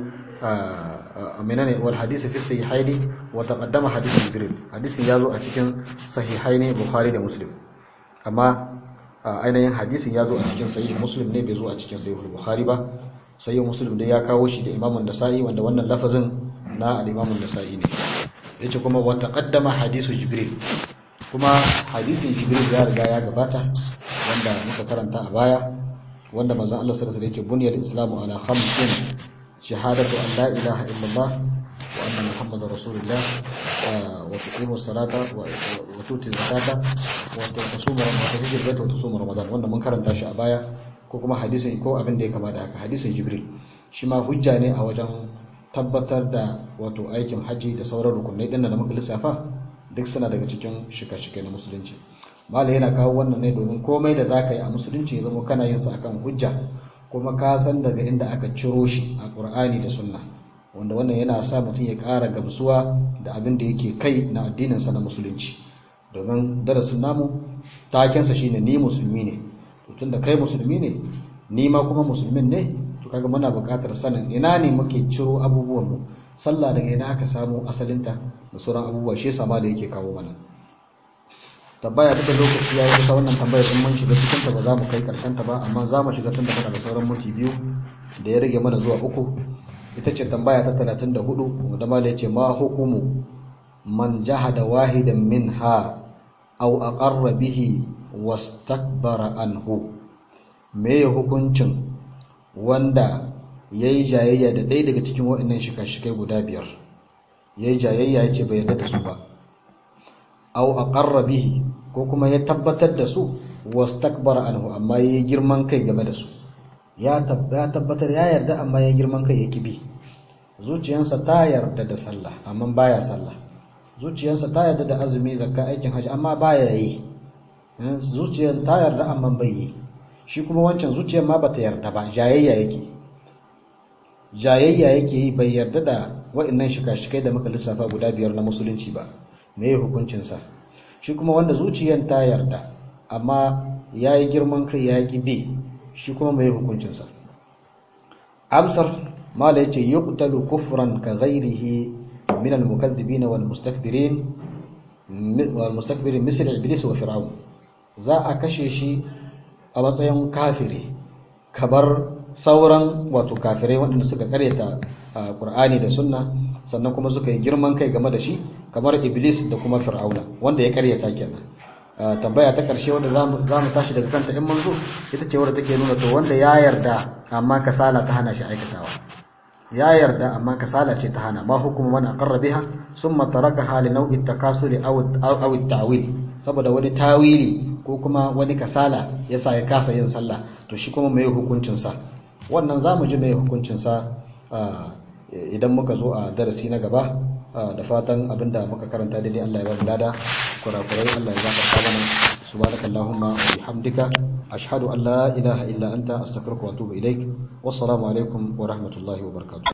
menene wal hadisi fi sahihaini wa taqaddama hadith jibril hadisin yazo a cikin sahihaini bukhari da muslim amma ainihin hadisin yazo a cikin sahih muslim ne bai zo a cikin sahih bukhari ba sahih muslim da ya kawo shi da imamun nasa'i wanda wannan lafazin na al-imamun nasa'i ne yace kuma wa taqaddama hadithu jibril kuma hadisin jibril ya riga ya gabata wanda muka karanta a baya wanda manzon Allah sallallahu alaihi wasallam yake buniyal islamu ala khamsin shahadatu an la ilaha illallah wa anna muhammadar rasulullah wa tuqimu salata wa tuti zakata wa tasumu ramadan wa tujib wa tusumu ramadan wanda mun karanta shi a baya ko kuma hadisin ko abin da ya kamata haka hadisin jibril shi ma hujja ne a wajen tabbatar da wato aikin haji da sauran rukunai din da muka lissafa duk suna daga cikin shika-shika na musulunci malai yana kawo wannan ne domin komai da zaka yi a musulunci ya zama kana yin sa akan hujja kuma ka san daga inda aka ciro shi a Qur'ani da Sunna wanda wannan yana sa mutum ya ƙara gamsuwa da abin da yake kai na addinin sa na musulunci domin darasin namu taken sa shine ni musulmi ne to tunda kai musulmi ne ni ma kuma musulmin ne to kaga muna buƙatar sanin ina ne muke ciro abubuwan mu sallah daga ina aka samu asalinta da sauran abubuwa shi yasa ma da yake kawo mana tabbaya ta lokaci ya yi kusa wannan tambayar in mun shiga cikin ta ba za mu kai karshen ta ba amma za mu shiga tun da da sauran minti biyu da ya rage mana zuwa uku ita ce tambaya ta 34 wanda ma ya ce ma hukumu man jahada wahidan minha aw aqarra bihi wastakbara anhu me hukuncin wanda yayi jayayya da ɗaya daga cikin waɗannan shika-shikai guda biyar yayi jayayya yace bai yarda da su ba aw aqarra bihi ko kuma ya tabbatar da su wastakbara anhu amma yayi girman kai game da su ya tabbatar ya yarda amma yayi girman kai yake bi zuciyarsa ta yarda da sallah amma baya sallah zuciyarsa ta yarda da azumi zakka aikin haji amma baya yi zuciyar ta yarda amma bai yi shi kuma wancan zuciyar ma bata yarda ba jayayya yake jayayya yake yi bai yarda da wa'annan shika-shikai da muka lissafa guda biyar na musulunci ba me hukuncinsa shi kuma wanda zuciyar ta yarda amma ya yi girman kai ya ƙi bi shi kuma mai hukuncinsa amsar mala yace yuqtalu kufran ka ghairihi min al-mukaththibin wal mustakbirin wal mustakbirin misl iblis wa fir'aun za a kashe shi a matsayin kafiri kabar sauran wato kafirai waɗanda suka karyata Qur'ani da Sunna sannan kuma suka yi girman kai game da shi kamar Iblis da kuma Fir'auna wanda ya karyata kenan tambaya ta karshe wanda zamu zamu tashi daga kanta in mun zo ita ce wanda take nuna to wanda ya yarda amma kasala ta hana shi aikatawa ya yarda amma kasala ce ta hana ma hukumu man aqarra biha summa tarakaha li naw'i takasuli aw aw at-ta'wil saboda wani tawili ko kuma wani kasala yasa ya kasa yin sallah to shi kuma mai hukuncin sa wannan zamu ji mai hukuncin sa idan muka zo a darasi na gaba da fatan abinda muka karanta daidai Allah ya ba mu lada kurakurai Allah ya gafarta mana subhanakallahumma wa bihamdika ashhadu an la ilaha illa anta astaghfiruka wa atubu ilaik wassalamu alaikum wa rahmatullahi wa barakatuh